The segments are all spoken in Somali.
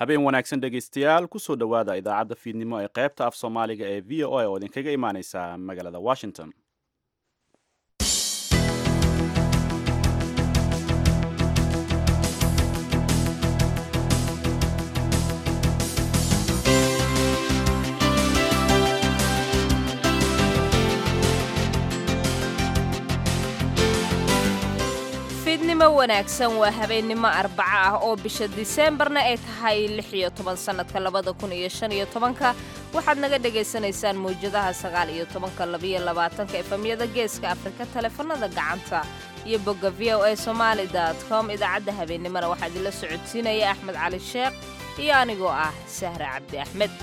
habeen wanaagsan dhegaystayaal kusoo dhowaada idaacadda fiidnimo ee qaybta af soomaaliga ee v o a oo idinkaga imaaneysa magaalada washington fiidnimo wanaagsan waa habeennimo arbaco ah oo bisha diseembarna ay tahay lix iyo toban sannadka labada kun iyo shan iyo tobanka waxaad naga dhagaysanaysaan mawjadaha sagaal iyo tobanka labiyo labaatanka efamyada geeska afrika taleefanada gacanta iyo bogga v o a somaali dot com idaacadda habeennimona waxaa idinla socodsiinaya axmed cali sheekh iyo anigoo ah sahre cabdi axmed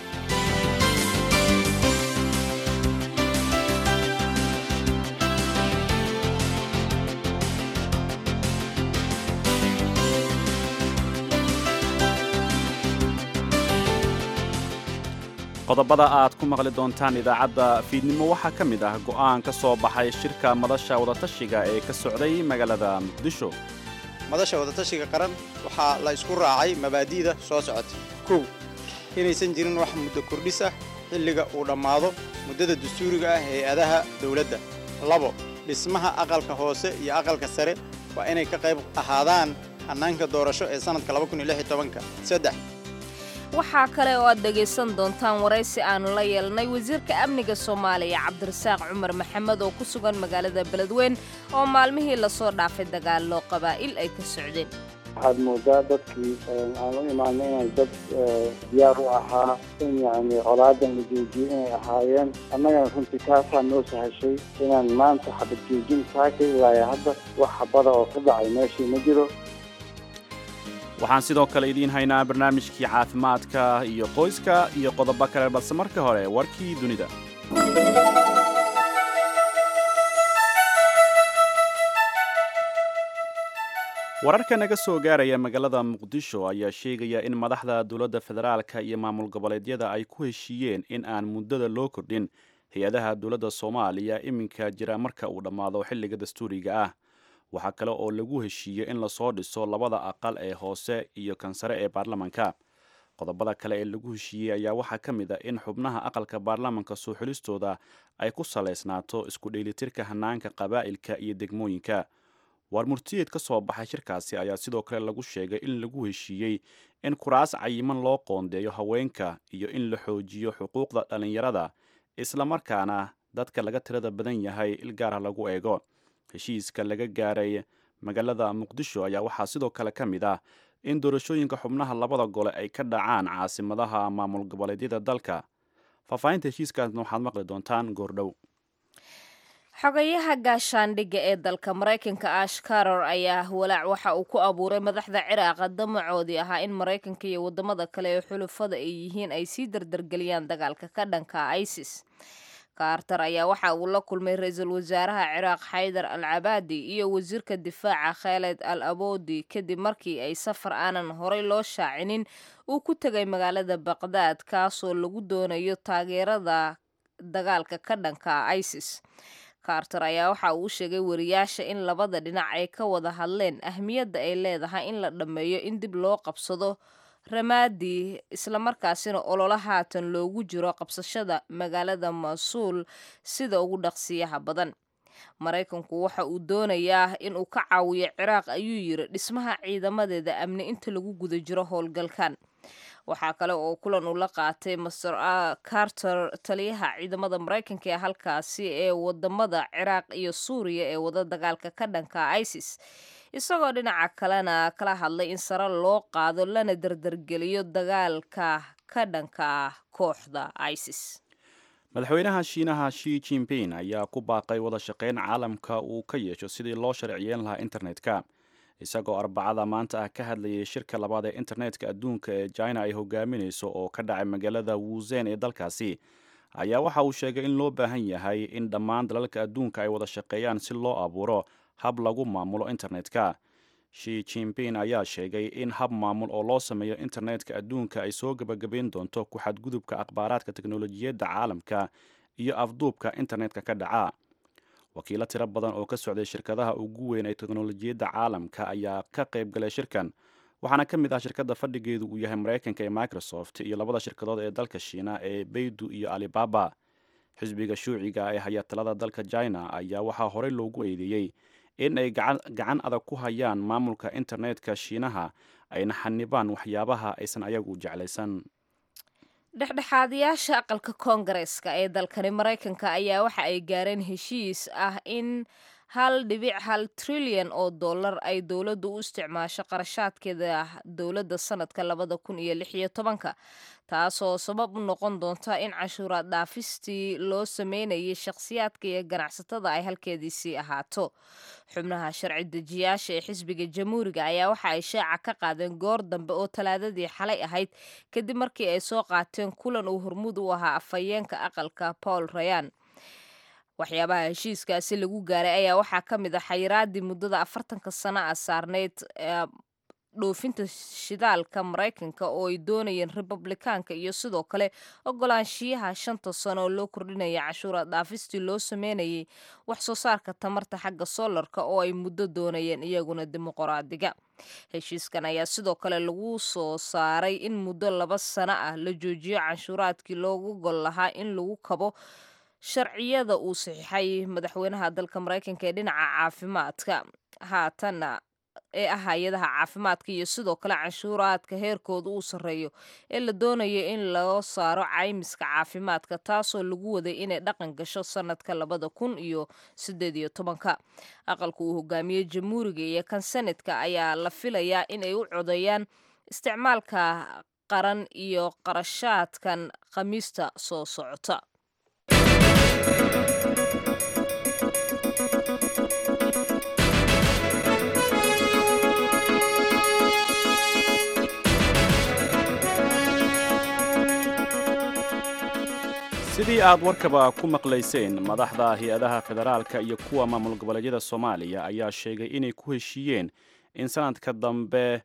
qodobada aad ku maqli doontaan idaacadda fiidnimo waxaa ka mid ah go'aan ka soo baxay shirka madasha wadatashiga ee ka socday magaalada muqdisho madasha wadatashiga qaran waxaa la isku raacay mabaadi'da soo socota kow inaysan jirin wax muddo kordhis ah xilliga uu dhammaado muddada dastuuriga ah hay-adaha dawladda labo dhismaha aqalka hoose iyo aqalka sare waa inay ka qayb ahaadaan hannaanka doorasho ee sannadka saddex waxaa kale oo aad dhegaysan doontaan waraysi aannu la yeelnay wasiirka amniga soomaaliya cabdirasaaq cumar maxamed oo ku sugan magaalada beledweyn oo maalmihii lasoo dhaafay dagaallo qabaa'il ay ka socdeen waxaad moodaa dadkii aan u imaanay inay dad diyaar u ahaa in yani colaadan la joojiyo inay ahaayeen annagana runtii taasaa noo sahashay inaan maanta xabad joojin taaka ilaaya hadda wax xabada oo ka dhacay meeshii ma jiro waxaan sidoo kale idiin haynaa barnaamijkii caafimaadka iyo qoyska iyo qodobo kale balse marka hore warkii dunida wararka naga soo gaaraya magaalada muqdisho ayaa sheegaya in madaxda dowladda federaalka iyo maamul goboleedyada ay ku heshiiyeen in aan muddada loo kordhin hay-adaha dowladda soomaaliya iminka jira marka uu dhammaado xilliga dastuuriga ah waxaa kale oo lagu heshiiyey in lasoo dhiso labada aqal ee hoose iyo kan sare ee baarlamanka qodobada kale ee lagu heshiiyey ayaa waxaa ka mid a in xubnaha aqalka baarlamanka soo xulistooda ay ku salaysnaato isku dheelitirka hanaanka qabaa'ilka iyo degmooyinka waar murtiyeed ka soo baxay shirkaasi ayaa sidoo kale lagu sheegay in lagu heshiiyey in kuraas cayiman loo qoondeeyo haweenka iyo in la xoojiyo xuquuqda dhallinyarada islamarkaana dadka laga tirada badan yahay il gaara lagu eego heshiiska laga gaaray magaalada muqdisho ayaa waxaa sidoo kale ka mid ah in doorashooyinka xubnaha labada gole ay ka dhacaan caasimadaha maamul goboleedyada dalka faahfaahinta heshiiskaasna waxaad maqli doontaan goordhow xogayaha gaashaandhigga ee dalka maraykanka ash caror ayaa walaac waxa uu ku abuuray madaxda ciraaqa damacoodii ahaa in maraykanka iyo waddamada kale ee xulufada ay yihiin ay sii dardargeliyaan dagaalka ka dhanka isis kaartar ayaa waxa uu la kulmay ra-iisul wasaaraha ciraaq xaydar al cabaadi iyo wasiirka difaaca khaled al aboodi kadib markii ay safar aanan horay loo shaacinin uu ku tegay magaalada baqdaad kaasoo lagu doonayo taageerada dagaalka ka dhanka isis kaartar ayaa waxa uu sheegay wariyaasha in labada dhinac ay ka wada hadleen ahmiyadda ay leedahay in la dhammeeyo in dib loo qabsado ramaadi islamarkaasina ololo haatan loogu jiro qabsashada magaalada mas-uul sida ugu dhaqsiyaha badan maraykanku waxa uu doonayaa in uu ka caawiyo ciraaq ayuu yiri dhismaha ciidamadeeda amni inta lagu guda jiro howlgalkan waxaa kale oo kulan uu la qaatay master carter taliyaha ciidamada maraykanka ee halkaasi ee wadamada ciraaq iyo suuriya ee wada dagaalka ka dhanka isis isagoo dhinaca kalena kala hadlay in sare loo qaado lana dardargeliyo dagaalka ka dhanka kooxda isis madaxweynaha shiinaha shi jinping ayaa ku baaqay wada shaqayn caalamka uu ka yeesho sidii loo sharciyeyn lahaa internetka isagoo arbacada maanta ah ka hadlayay shirka labaad ee internetka adduunka ee china ay hogaaminayso oo ka dhacay magaalada wuuzen ee dalkaasi ayaa waxa uu sheegay in loo baahan yahay in dhammaan dalalka adduunka ay wada shaqeeyaan si loo abuuro hab lagu maamulo internetka shi jinping ayaa sheegay in hab maamul oo loo sameeyo internetka adduunka ay soo gebagabayn doonto ku xadgudubka akhbaaraadka teknolojiyadda caalamka iyo afduubka internetka ka dhaca wakiilo tiro badan oo ka socday shirkadaha ugu weyn ee teknolojiyadda caalamka ayaa ka qayb galay shirkan waxaana ka mid ah shirkadda fadhigeedu uu yahay maraykanka ee microsoft iyo labada shirkadood ee dalka shiina ee beydu iyo alibaba xisbiga shuuciga ee haya talada dalka china ayaa waxaa horey loogu eedeeyey in ay gacan adag ku hayaan maamulka internetka shiinaha ayna xanibaan waxyaabaha aysan ayagu jeclaysan dhexdhexaadayaasha aqalka koongareeska ee dalkani maraykanka ayaa waxa ay gaareen heshiis ah in hal dhibic hal trilyan oo dollar ay dowladdu u isticmaasho qarashaadkeeda dowladda sanadka labada kun iyo lix iyo tobanka taasoo sabab u noqon doonta in cashuuraad dhaafistii loo sameynayay shakhsiyaadka iyo ganacsatada ay halkeediisii ahaato xubnaha sharci dejiyaasha ee xisbiga jamhuuriga ayaa waxa ay shaaca ka qaadeen goor dambe oo talaadadii xalay ahayd kadib markii ay soo qaateen kulan uu hormuud u ahaa afhayeenka aqalka paul rayan waxyaabaha heshiiskaasi lagu gaaray ayaa waxaa ka mid ah xayiraadii muddada afartanka sano ah saarneyd dhoofinta shidaalka maraykanka oo ay doonayeen republikaanka iyo sidoo kale ogolaanshiyaha shanta sano oo loo kordhinaya cashuura dhaafistii loo sameynayay wax soo saarka tamarta xagga soolarka oo ay muddo doonayeen iyaguna dimuqraadiga heshiiskan ayaa sidoo kale lagu soo saaray in muddo laba sano ah la joojiyo canshuuraadkii loogu gol lahaa in lagu kabo sharciyada uu saxiixay madaxweynaha dalka maraykanka ee dhinaca caafimaadka haatanna ee ah hay-adaha caafimaadka iyo sidoo kale canshuuraadka heerkooda uu sarreeyo ee la doonayo in loo saaro caymiska caafimaadka taasoo lagu waday inay dhaqan gasho sanadka labada kun iyo sideed iyo tobanka aqalka uu hogaamiyey jamhuuriga iyo kan senadka ayaa la filayaa inay u codeeyaan isticmaalka qaran iyo qarashaadkan khamiista soo socota sidii aad warkaba ku maqlayseen madaxda hay-adaha federaalka iyo kuwa maamul goboleedyada soomaaliya ayaa sheegay inay ku heshiiyeen in sanadka dambe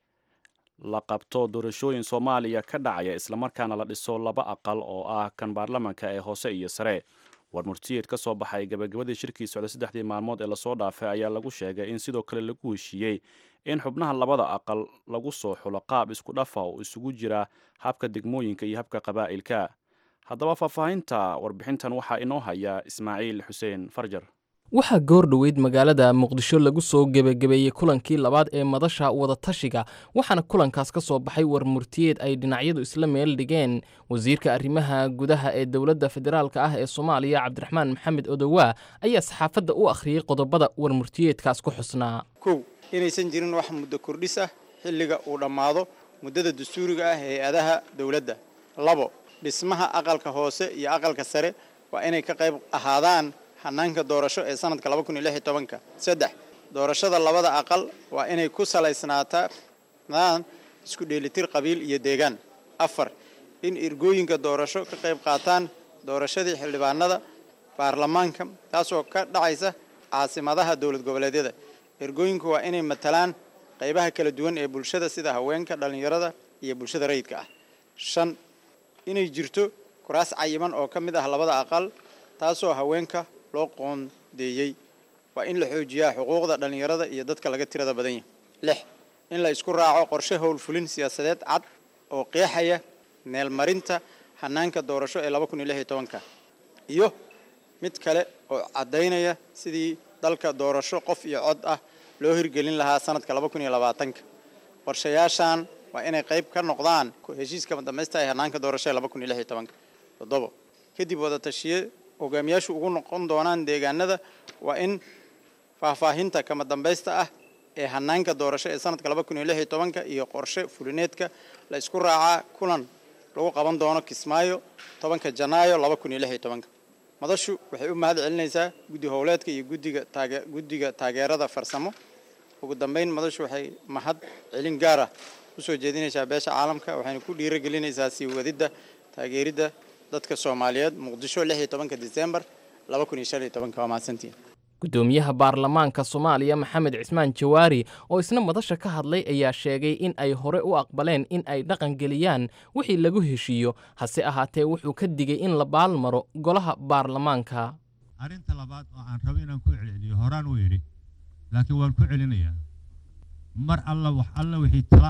la qabto doorashooyin soomaaliya ka dhacaya islamarkaana la dhiso laba aqal oo ah kan baarlamanka ee hoose iyo sare war murtiyeed ka soo baxay gabagabadii shirkii socday saddexdii maalmood ee lasoo dhaafay ayaa lagu sheegay in sidoo kale lagu heshiiyey in xubnaha labada aqal lagu soo xulo qaab isku dhafa oo isugu jira habka degmooyinka iyo habka qabaa'ilka haddaba faahfaahinta warbixintan waxaa inoo haya ismaaciil xuseen farjar waxaa goor dhoweyd magaalada muqdisho lagu soo gebagabeeyey kulankii labaad ee madasha wadatashiga waxaana kulankaas ka soo baxay war murtiyeed ay dhinacyadu isla meel dhigeen wasiirka arrimaha gudaha ee dowladda federaalka ah ee soomaaliya cabdiraxmaan maxamed odowaa ayaa saxaafadda u akhriyey qodobada war murtiyeedkaas ku xusnaa kow inaysan jirin wax muddo kordhis ah xilliga uu dhammaado muddada dastuuriga ah hay-adaha dowladda labo dhismaha aqalka hoose iyo aqalka sare waa inay ka qayb ahaadaan hanaanka doorasho ee sanadka laba kun iyo lix iyo tobanka saddex doorashada labada aqal waa inay ku salaysnaataan isku dheelitir qabiil iyo deegaan afar in ergooyinka doorasho ka qayb qaataan doorashadii xildhibaanada baarlamaanka taasoo ka dhacaysa caasimadaha dowlad goboleedyada ergooyinku waa inay matalaan qaybaha kala duwan ee bulshada sida haweenka dhallinyarada iyo bulshada rayidka ah shan inay jirto kuraas cayiman oo ka mid ah labada aqal taasoo haweenka loo qoondeeyey waa in la xoojiyaa xuquuqda dhallinyarada iyo dadka laga tirada badan yahay lix in la isku raaco qorshe howlfulin siyaasadeed cad oo qeexaya meelmarinta hanaanka doorasho ee laba kun iyo lix iyo tobanka iyo mid kale oo caddaynaya sidii dalka doorasho qof iyo cod ah loo hirgelin lahaa sanadka laba kun iyo labaatanka qorshayaashan waa inay qayb ka noqdaan heshiiska dambaysta ee hanaanka doorasho ee laba kun iyo lix iyo tobanka toddobo kadib wadatashiye hogaamiyaashu ugu noqon doonaan deegaanada waa in faahfaahinta kama dambaysta ah ee hanaanka doorasho ee sanadka laba kun iyo lix iyo tobanka iyo qorshe fulineedka la isku raacaa kulan lagu qaban doono kismaayo tobanka janaayo laba kun iyo lix iyo tobanka madashu waxay u mahad celinaysaa guddi howleedka iyo gudiga taage guddiga taageerada farsamo ugu dambeyn madashu waxay mahad celin gaar ah usoo jeedinaysaa beesha caalamka waxayna ku dhiirogelinaysaa sii wadidda taageeridda dadka soomaaliyeed muqdisho lix iyo tobanka disembar laba kun iyo shan iyo tobanka waa mahadsantiin gudoomiyaha baarlamaanka soomaaliya maxamed cismaan jawaari oo isna madasha ka hadlay ayaa sheegay in ay hore u aqbaleen in ay dhaqan geliyaan wixii lagu heshiiyo hase ahaatee wuxuu ka digay in la baalmaro golaha baarlamaanka arrinta labaad oo aan rabo inaan ku celceliyo horaan u yidhi laakiin waan ku celinayaa mar alla wax alla wixii tala ah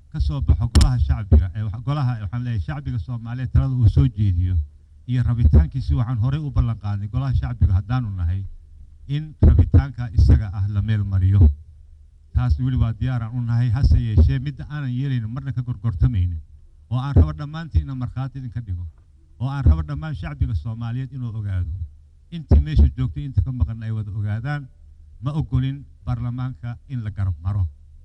ka soo baxo golaha shacbiga ee wax- golaha waxaan leeyahay shacbiga soomaaliyeed talada uu soo jeediyo iyo rabitaankiisi waxaan horey u ballan qaadnay golaha shacbiga haddaanu nahay in rabitaanka isaga ah la meel mariyo taas weli waa diyaaraan u nahay hase yeeshee midda aanan yeelaynin marna ka gorgortamaynin oo aan rabo dhammaantiin inaan markhaati idinka dhigo oo aan rabo dhammaan shacbiga soomaaliyeed inuu ogaado intii meesha joogtay inta ka maqan ay wada ogaadaan ma ogolin baarlamaanka in la garab maro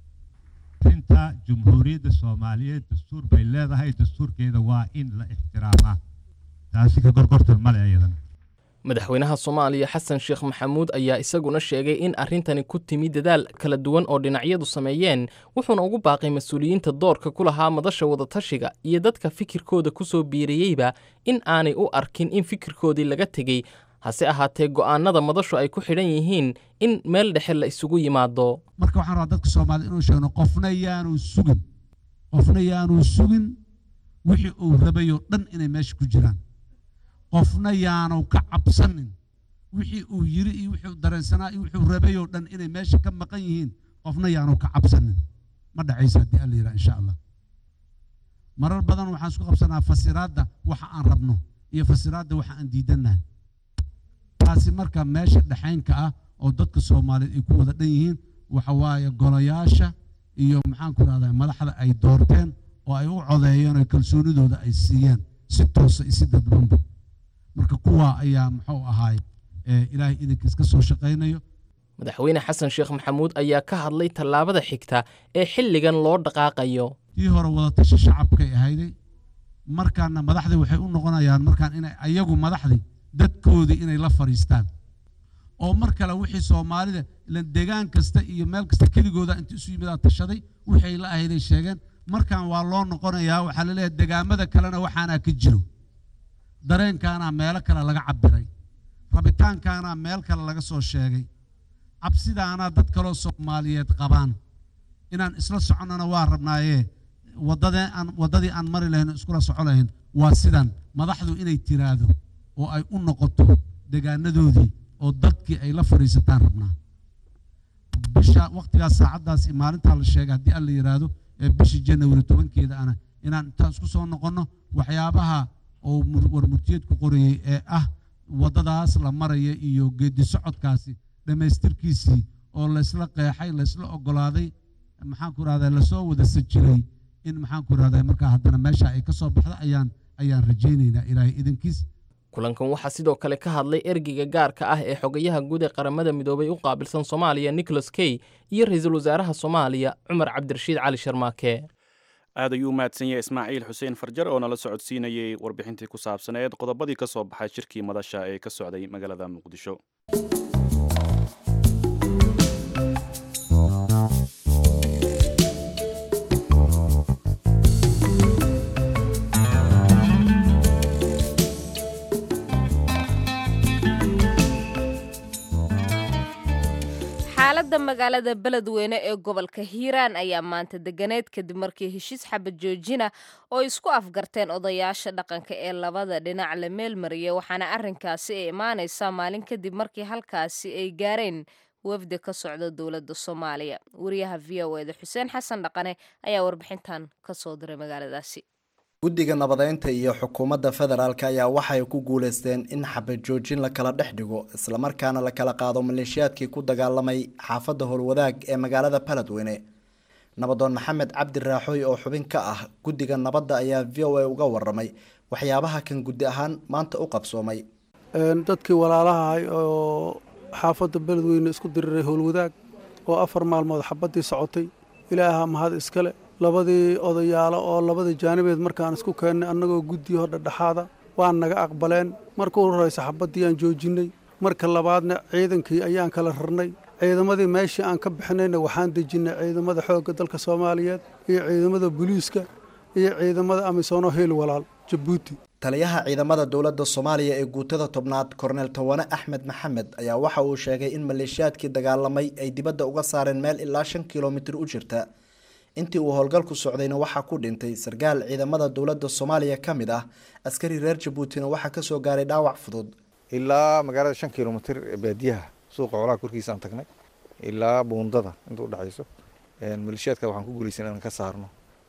arrinta jumhuuriyadda soomaaliyeed dastuur bay leedahay dastuurkeeda waa in la ixtiraamaa taasi ka gorgortan male ayadan madaxweynaha soomaaliya xasan sheekh maxamuud ayaa isaguna sheegay in arrintani ku timi dadaal kala duwan oo dhinacyadu sameeyeen wuxuuna ugu baaqay mas-uuliyiinta doorka ku lahaa madasha wadatashiga iyo dadka fikirkooda ku soo biiriyeyba in aanay u arkin in fikirkoodii laga tegey hase ahaatee go'aanada madashu ay ku xidhan yihiin in meel dhexe la isugu yimaado marka waxaan rabaa dadka soomaalida inuu sheegno qofna yaanu sugin qofna yaanu sugin wixii uu rabayoo dhan inay meesha ku jiraan qofna yaanu ka cabsanin wixii uu yiri iyo wixii uu dareensanaa iyo wixii uu rabayoo dhan inay meesha ka maqan yihiin qofna yaanu ka cabsanin ma dhacaysa haddii alla yidhaha insha allah marar badan waxaan isku qabsanaa fasiraadda waxa aan rabno iyo fasiraadda waxa aan diidannahay taasi marka meesha dhexaynka ah oo dadka soomaaliyeed ay ku wada dhan yihiin waxa waaye golayaasha iyo maxaan ku rahdaa madaxda ay doorteen oo ay u codeeyeen oo kalsoonidooda ay siiyeen si toosa iyo si dadbanba marka kuwaa ayaa muxuu ahaay ee ilaahay idinkiis ka soo shaqaynayo madaxweyne xasan sheekh maxamuud ayaa ka hadlay tallaabada xigta ee xilligan loo dhaqaaqayo tii hore wadatashi shacabkay ahayday markaana madaxdii waxay u noqonayaan markaan inay ayagu madaxdii dadkoodii inay la fadhiistaan oo mar kale wixii soomaalida ilan degaan kasta iyo meel kasta keligooda inta isu yimidaa tashaday waxay la ahayday sheegeen markaan waa loo noqonayaa waxaa la leeyahay degaamada kalena waxaanaa ka jiro dareenkaanaa meelo kale laga cabiray rabitaankaanaa meel kale laga soo sheegay cabsidaanaa dad kaloo soomaaliyeed qabaan inaan isla soconnana waa rabnaayee waddadee aan waddadii aan mari lahayn oo iskula soco lahayn waa sidan madaxdu inay tiraahdo oo ay u noqoto degaanadoodii oo dadkii ay la fadhiisataan rabnaa bisha wakhtigaas saacaddaas iyo maalintaa la sheegay haddii alla yidhaahdo ee bishii janawari tobankeeda ana inaan intaan isku soo noqonno waxyaabaha oo mur- warmurtiyeedku qorayey ee ah waddadaas la maraya iyo geedi socodkaasi dhammaystirkiisii oo laysla qeexay laysla oggolaaday maxaan ku rahdaa lasoo wada sajiray in maxaan ku rahdaa markaa haddana meesha ay ka soo baxda ayaan ayaan rajaynaynaa ilaahay idankiis kulankan waxaa sidoo kale ka hadlay ergeyga gaarka ah ee xogayaha guud ee qaramada midoobay u qaabilsan soomaaliya nicholas key iyo ra-iisul wasaaraha soomaaliya cumar cabdirashiid cali sharmaake aad ayuu u mahadsan yahay ismaaciil xuseen farjar oo nala socodsiinayey warbixintii ku saabsaneed qodobadii ka soo baxay shirkii madasha ee ka socday magaalada muqdisho xaaladda magaalada beledweyne ee gobolka hiiraan ayaa maanta deganeed kadib markii heshiis xabad joojina oo isku afgarteen odayaasha dhaqanka ee labada dhinac la meelmariyay waxaana arrinkaasi ay imaanaysaa maalin kadib markii halkaasi ay gaareen wafdi ka socda dowladda soomaaliya wariyaha v o eda xuseen xasan dhaqane ayaa warbixintan ka soo diray magaaladaasi guddiga nabadeynta iyo xukuumadda federaalk ayaa waxay ku guuleysteen in xabad joojin la kala dhex dhigo islamarkaana la kala qaado maleeshiyaadkii ku dagaalamay xaafadda howlwadaag ee magaalada baledweyne nabadoon maxamed cabdi raaxooy oo xubin ka ah guddiga nabadda ayaa v o a uga waramay waxyaabaha kan guddi ahaan maanta u qabsoomay dadkii walaalaha oo xaafadda beledweyne isku diriray howlwadaag oo afar maalmood xabaddii socotay ilaaha mahad iskale labadii odayaalo oo labada jaanibeed markaan isku keennay annagoo guddiyo dhexdhexaada waan naga aqbaleen marka u horraysa xabaddii aan joojinnay marka labaadna ciidankii ayaan kala rarnay ciidamadii meeshii aan ka bixinayna waxaan dejinnay ciidamada xoogga dalka soomaaliyeed iyo ciidamada booliiska iyo ciidamada amisoonoo heel walaal jabuuti taliyaha ciidamada dowladda soomaaliya ee guutada tobnaad korneel tawane axmed maxamed ayaa waxa uu sheegay in maleeshiyaadkii dagaalamay ay dibadda uga saareen meel ilaa shan kilomitir u jirta intii uu howlgalku socdayna waxaa ku dhintay sarkaal ciidamada dowladda soomaaliya ka mid ah askari reer jabuutina waxaa kasoo gaaray dhaawac fudud ilaa magaalada shan kilomitir ee baadiyaha suuqa colaha korkiisa aan tagnay ilaa buundada inta udhexayso maleeshiyaadka waxaan ku guulaysan inaan ka saarno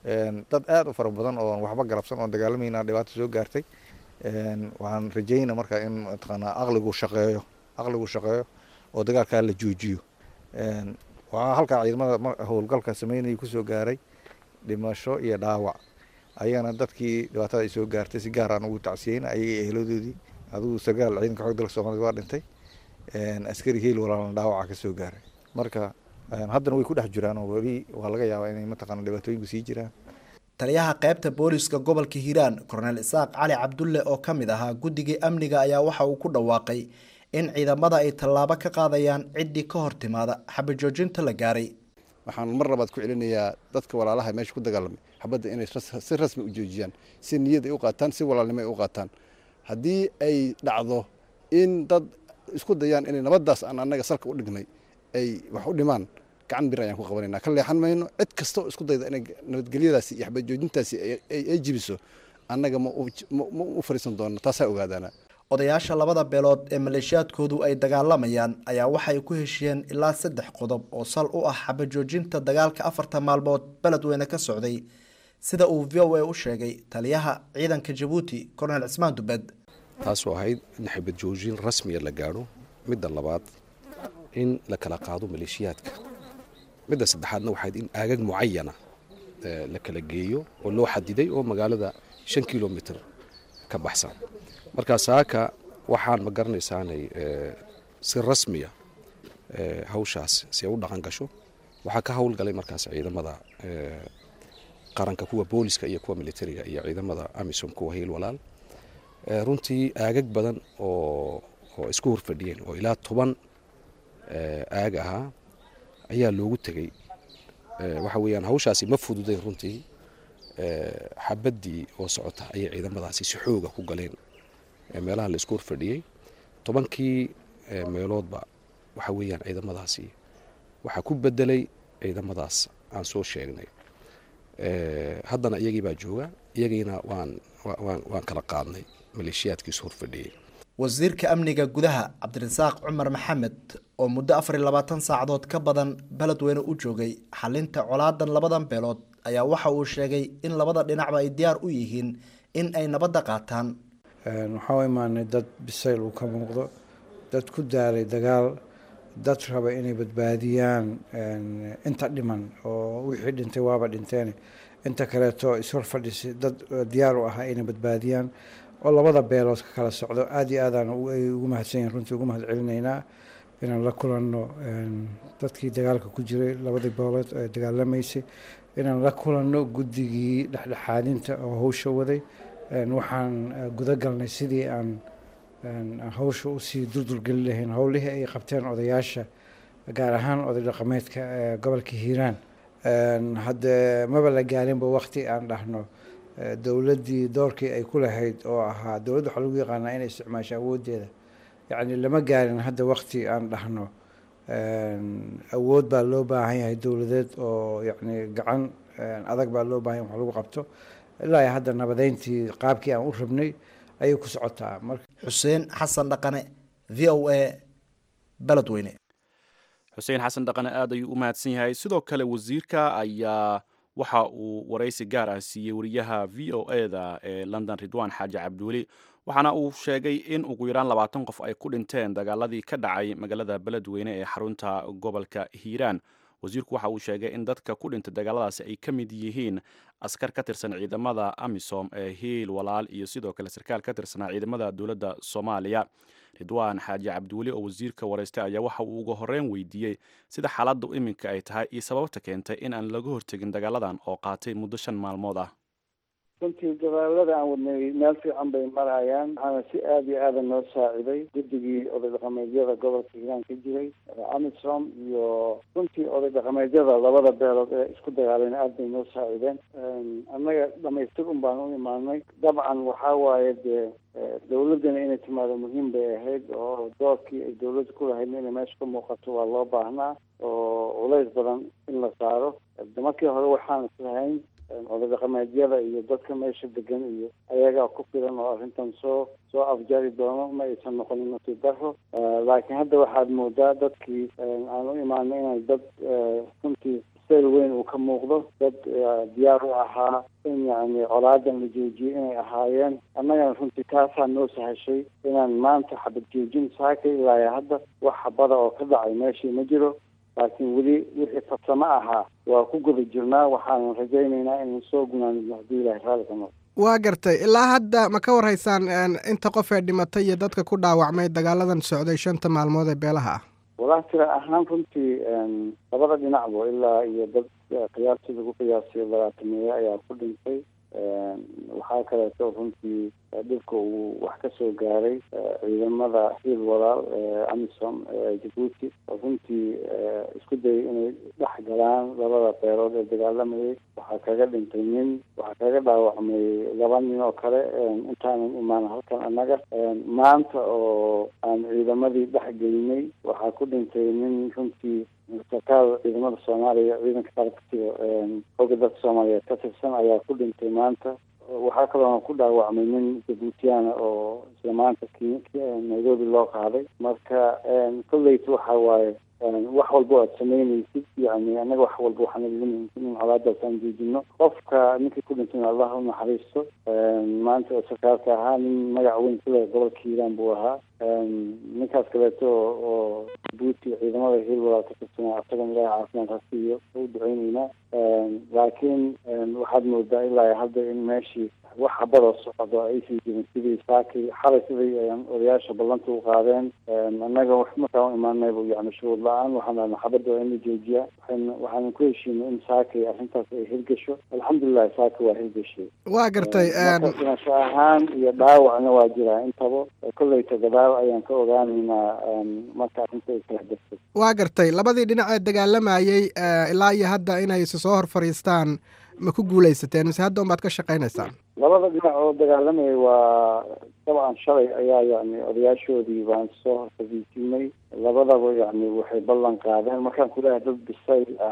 dad aad u fara badan oo waxba galabsan oon dagaalamayna dhibaato soo gaartay waxaan rajayna marka in mataqaanaa aqligu shaqeeyo aqligu shaqeeyo oo dagaalkaa la joojiyo waxaa halkaa ciidamada howlgalka sameynaya kusoo gaaray dhimasho iyo dhaawac ayagana dadkii dhibaatada ay soo gaartay si gaar aan ugu tacsiyeyna ayaga eheladoodii adigu sagaal ciidanka xoog dalka soomaalida waa dhintay askari heel walaalna dhaawaca ka soo gaaray marka haddana way ku dhex jiraan oo weli waa laga yaabaa inay mataqaana dhibaatooyinku sii jiraan taliyaha qaybta booliska gobolka hiiraan korneel isaaq cali cabdulle oo ka mid ahaa guddigii amniga ayaa waxa uu ku dhawaaqay in ciidamada ay tallaabo ka qaadayaan ciddii ka hor timaada xabajoojinta la gaaray waxaan mar labaad ku celinayaa dadka walaalaha meesha ku dagaalamay xabadda inay si rasmi u joojiyaan si niyad ay u qaataan si walaalnimo ay u qaataan haddii ay dhacdo in dad isku dayaan inay nabaddaas aan annaga salka u dhignay ay wax u dhimaan gacan bir ayaan ku qabanayna ka leexan mayno cid kasta oo isku dayda inay nabadgelyadaasi iyo xabajoojintaasi ay jibiso annaga ma u fariisan doonno taasaa ogaadaana odayaasha labada beelood ee maleeshiyaadkoodu ay dagaalamayaan ayaa waxay ku heshiyeen ilaa saddex qodob oo sal u ah xabajoojinta dagaalka afarta maalmood beledweyne ka socday sida uu v o a u sheegay taliyaha ciidanka jabuuti korneel cismaan dubed taasoo ahayd in xabajoojin rasmiya la gaadho midda labaad in la kala qaado maleeshiyaadka midda saddexaadna waxayd in aagag mucayana la kala geeyo oo loo xadiday oo magaalada shan kilomitr ka baxsan markaa saaka waxaan ma garanaysaanay si rasmiya hawshaas si ay u dhaqan gasho waxaa ka howlgalay markaas ciidamada qaranka kuwa booliska iyo kuwa militariga iyo ciidamada amisom kuwa hiil walaal runtii aagag badan oo oo isku horfadhiyeen oo ilaa toban aag ahaa ayaa loogu tegey waxa weeyaan hawshaasi ma fududayn runtii xabaddii oo socota ayay ciidamadaasi si xooga ku galeen meelaha la isku horfadhiyey tobankii meeloodba waxa weeyaan ciidamadaasi waxaa ku bedelay ciidamadaas aan soo sheegnay haddana iyagii baa jooga iyagiina waan waan kala qaadnay maleeshiyaadkiisu horfadhiyey wasiirka amniga gudaha cabdirasaaq cumar maxamed oo muddo afar iyo labaatan saacadood ka badan beledweyne u joogay xalinta colaadan labadan beelood ayaa waxa uu sheegay in labada dhinacba ay diyaar u yihiin in ay nabadda qaataan waxaa u imaanay dad bisayl uu ka muuqdo dad ku daaray dagaal dad raba inay badbaadiyaan inta dhiman oo wixii dhintay waaba dhinteen inta kaleeto ishor fadhisi dad diyaar u ahaa inay badbaadiyaan oo labada beelood ka kala socdo aada iyo aadaan ay ugu mahadsan yihin runtii ugu mahad celinaynaa inaan la kulanno dadkii dagaalka ku jiray labadii beelood ee dagaalamaysay inaan la kulanno guddigii dhexdhexaadinta oo hawsha waday waxaan gudagalnay sidii aan hawsha usii durdurgelin lahayn howlihii ay qabteen odayaasha gaar ahaan oday dhaqameedka ee gobolka hiiraan hadde maba la gaarinba wakti aan dhahno dowladdii doorkii ay ku lahayd oo ahaa dowladda waxaa lagu yaqaanaa inay isticmaasho awooddeeda yacni lama gaarin hadda wakti aan dhahno awood baa loo baahan yahay dowladeed oo yacni gacan adag baa loo baahan yahay wax lagu qabto ilaa hadda nabadeyntii qaabkii aan u rabnay ayay ku socotaa marka xuseen xasan dhaqane v o a beledweyne xuseen xasan dhaqane aad ayuu u mahadsan yahay sidoo kale wasiirka ayaa waxa uu waraysi gaar ah siiyey wariyaha v o eda ee london ridwan xaaji cabdiweli waxaana uu sheegay in ugu yaraan labaatan qof ay ku dhinteen dagaaladii ka dhacay magaalada beledweyne ee xarunta gobolka hiiraan wasiirku waxa uu sheegay in dadka ku dhintay dagaaladaasi ay ka mid yihiin askar ka tirsan ciidamada amisom ee hiil walaal iyo sidoo kale sarkaal ka tirsanaa ciidamada dowladda soomaaliya ridwaan xaaji cabdiweli oo wasiirka waraystay ayaa waxa uu uga horreyn weydiiyey sida xaaladdu iminka ay tahay iyo sababta keentay in aan laga hortegin dagaaladan oo qaatay muddo shan maalmood ah runtii dagaalada aan wadnay meel fiican bay marayaan waxaana si aada iyo aada noo saaciday guddigii oday dhaqameedyada gobolka hiiraan ka jiray amisom iyo runtii oday dhaqameedyada labada beelood ee isku dagaaleen aada bay noo saacideen annaga dhamaystir un baan u imaanay dabcan waxaa waaye dee dawladdana inay timaado muhiim bay ahayd oo doorkii ay dawladda ku lahayd inay meesha ka muuqato waa loo baahnaa oo culays badan in la saaro markii hore waxaan islahayn oday dhaqameedyada iyo dadka meesha degan iyo ayagaa ku filan oo arrintan soo soo afjari doono ma aysan noqonin nasiib daro laakiin hadda waxaad moodaa dadkii aan u imaanay inay dad runtii bisayl weyn uu ka muuqdo dad diyaar u ahaa in yacni colaadan la joojiyo inay ahaayeen annagana runtii taasaa noo sahashay inaan maanta xabad joojin saaka ilaa hadda wax xabada oo ka dhacay meeshii ma jiro laakiin weli wixii farsamo ahaa waa ku guda jirnaa waxaanan rajaynaynaa inaan soo gunaanidno haddii ilahay raalli ka noqdo waa gartay ilaa hadda ma ka warhaysaan inta qof ee dhimatay iyo dadka ku dhaawacmay dagaaladan socday shanta maalmood ee beelaha ah walahi tira ahaan runtii labada dhinacba ilaa iyo dad qiyaastii lagu qiyaasiyo labaatameeye ayaa ku dhintay waxaa kaleeto runtii dhibka uu wax ka soo gaaray ciidamada hiil walaal amisom jabuuti oo runtii isku dayay inay dhex galaan labada beelood ee dagaalamayay waxaa kaga dhintay nin waxaa kaga dhaawacmay laba nin oo kale intaanan imaan halkan annaga maanta oo aan ciidamadii dhex gelinay waxaa ku dhintay nin runtii sarkaal ciidamada soomaaliya ciidanka qalabkasiga xooga dalka soomaaliyeed ka tirsan ayaa ku dhintay maanta waxaa kaloona ku dhaawacmay nin jabuutiyaana oo isla maanta nairobi loo qaaday marka kolleyta waxa waaye wax walba aad samaynaysid yani annaga wax walba waxaan idin muhiimsan in colaadaas aan joojino qofka ninkii ku dhintayna allah u naxariisto maanta oo sarkaalka ahaa nin magac weyn ku leh gobolka hiiraan buu ahaa ninkaas kaleeto oo jabuuti ciidamada hiil walaal ka tirsanaa asagan ilaahay caafimaad ha siiyo u duceyneynaa laakiin waxaad moodaa ilaa hadda in meeshii wax habadoo socdo aysan jirin sidii saakii xalay siday odayaasha ballanta u qaadeen annaga wax markaan u imaanayba yani shuruud la-aan waxaan dhahnaa xabadda waa in la joojiyaa waxaan waxaanan ku heshiinay in saakay arrintaas ay hirgasho alxamdulilah saaka waa hirgashay waa gartay marka dhimasho ahaan iyo dhaawacna waa jiraa intaba kolleyta gadaal ayaan ka ogaanaynaa marka arrinta ay kala dartay waa gartay labadii dhinac ee dagaalamayey ilaa iyo hadda inay is soo hor fadhiistaan ma ku guulaysateen mise hadda unbaad ka shaqaynaysaan labada dhinac oo dagaalamayay waa dabcan shalay ayaa yani odayaashoodii baan soo horfadiisinay labadaba yani waxay ballan qaadeen markaan ku leehay dad bisayl ah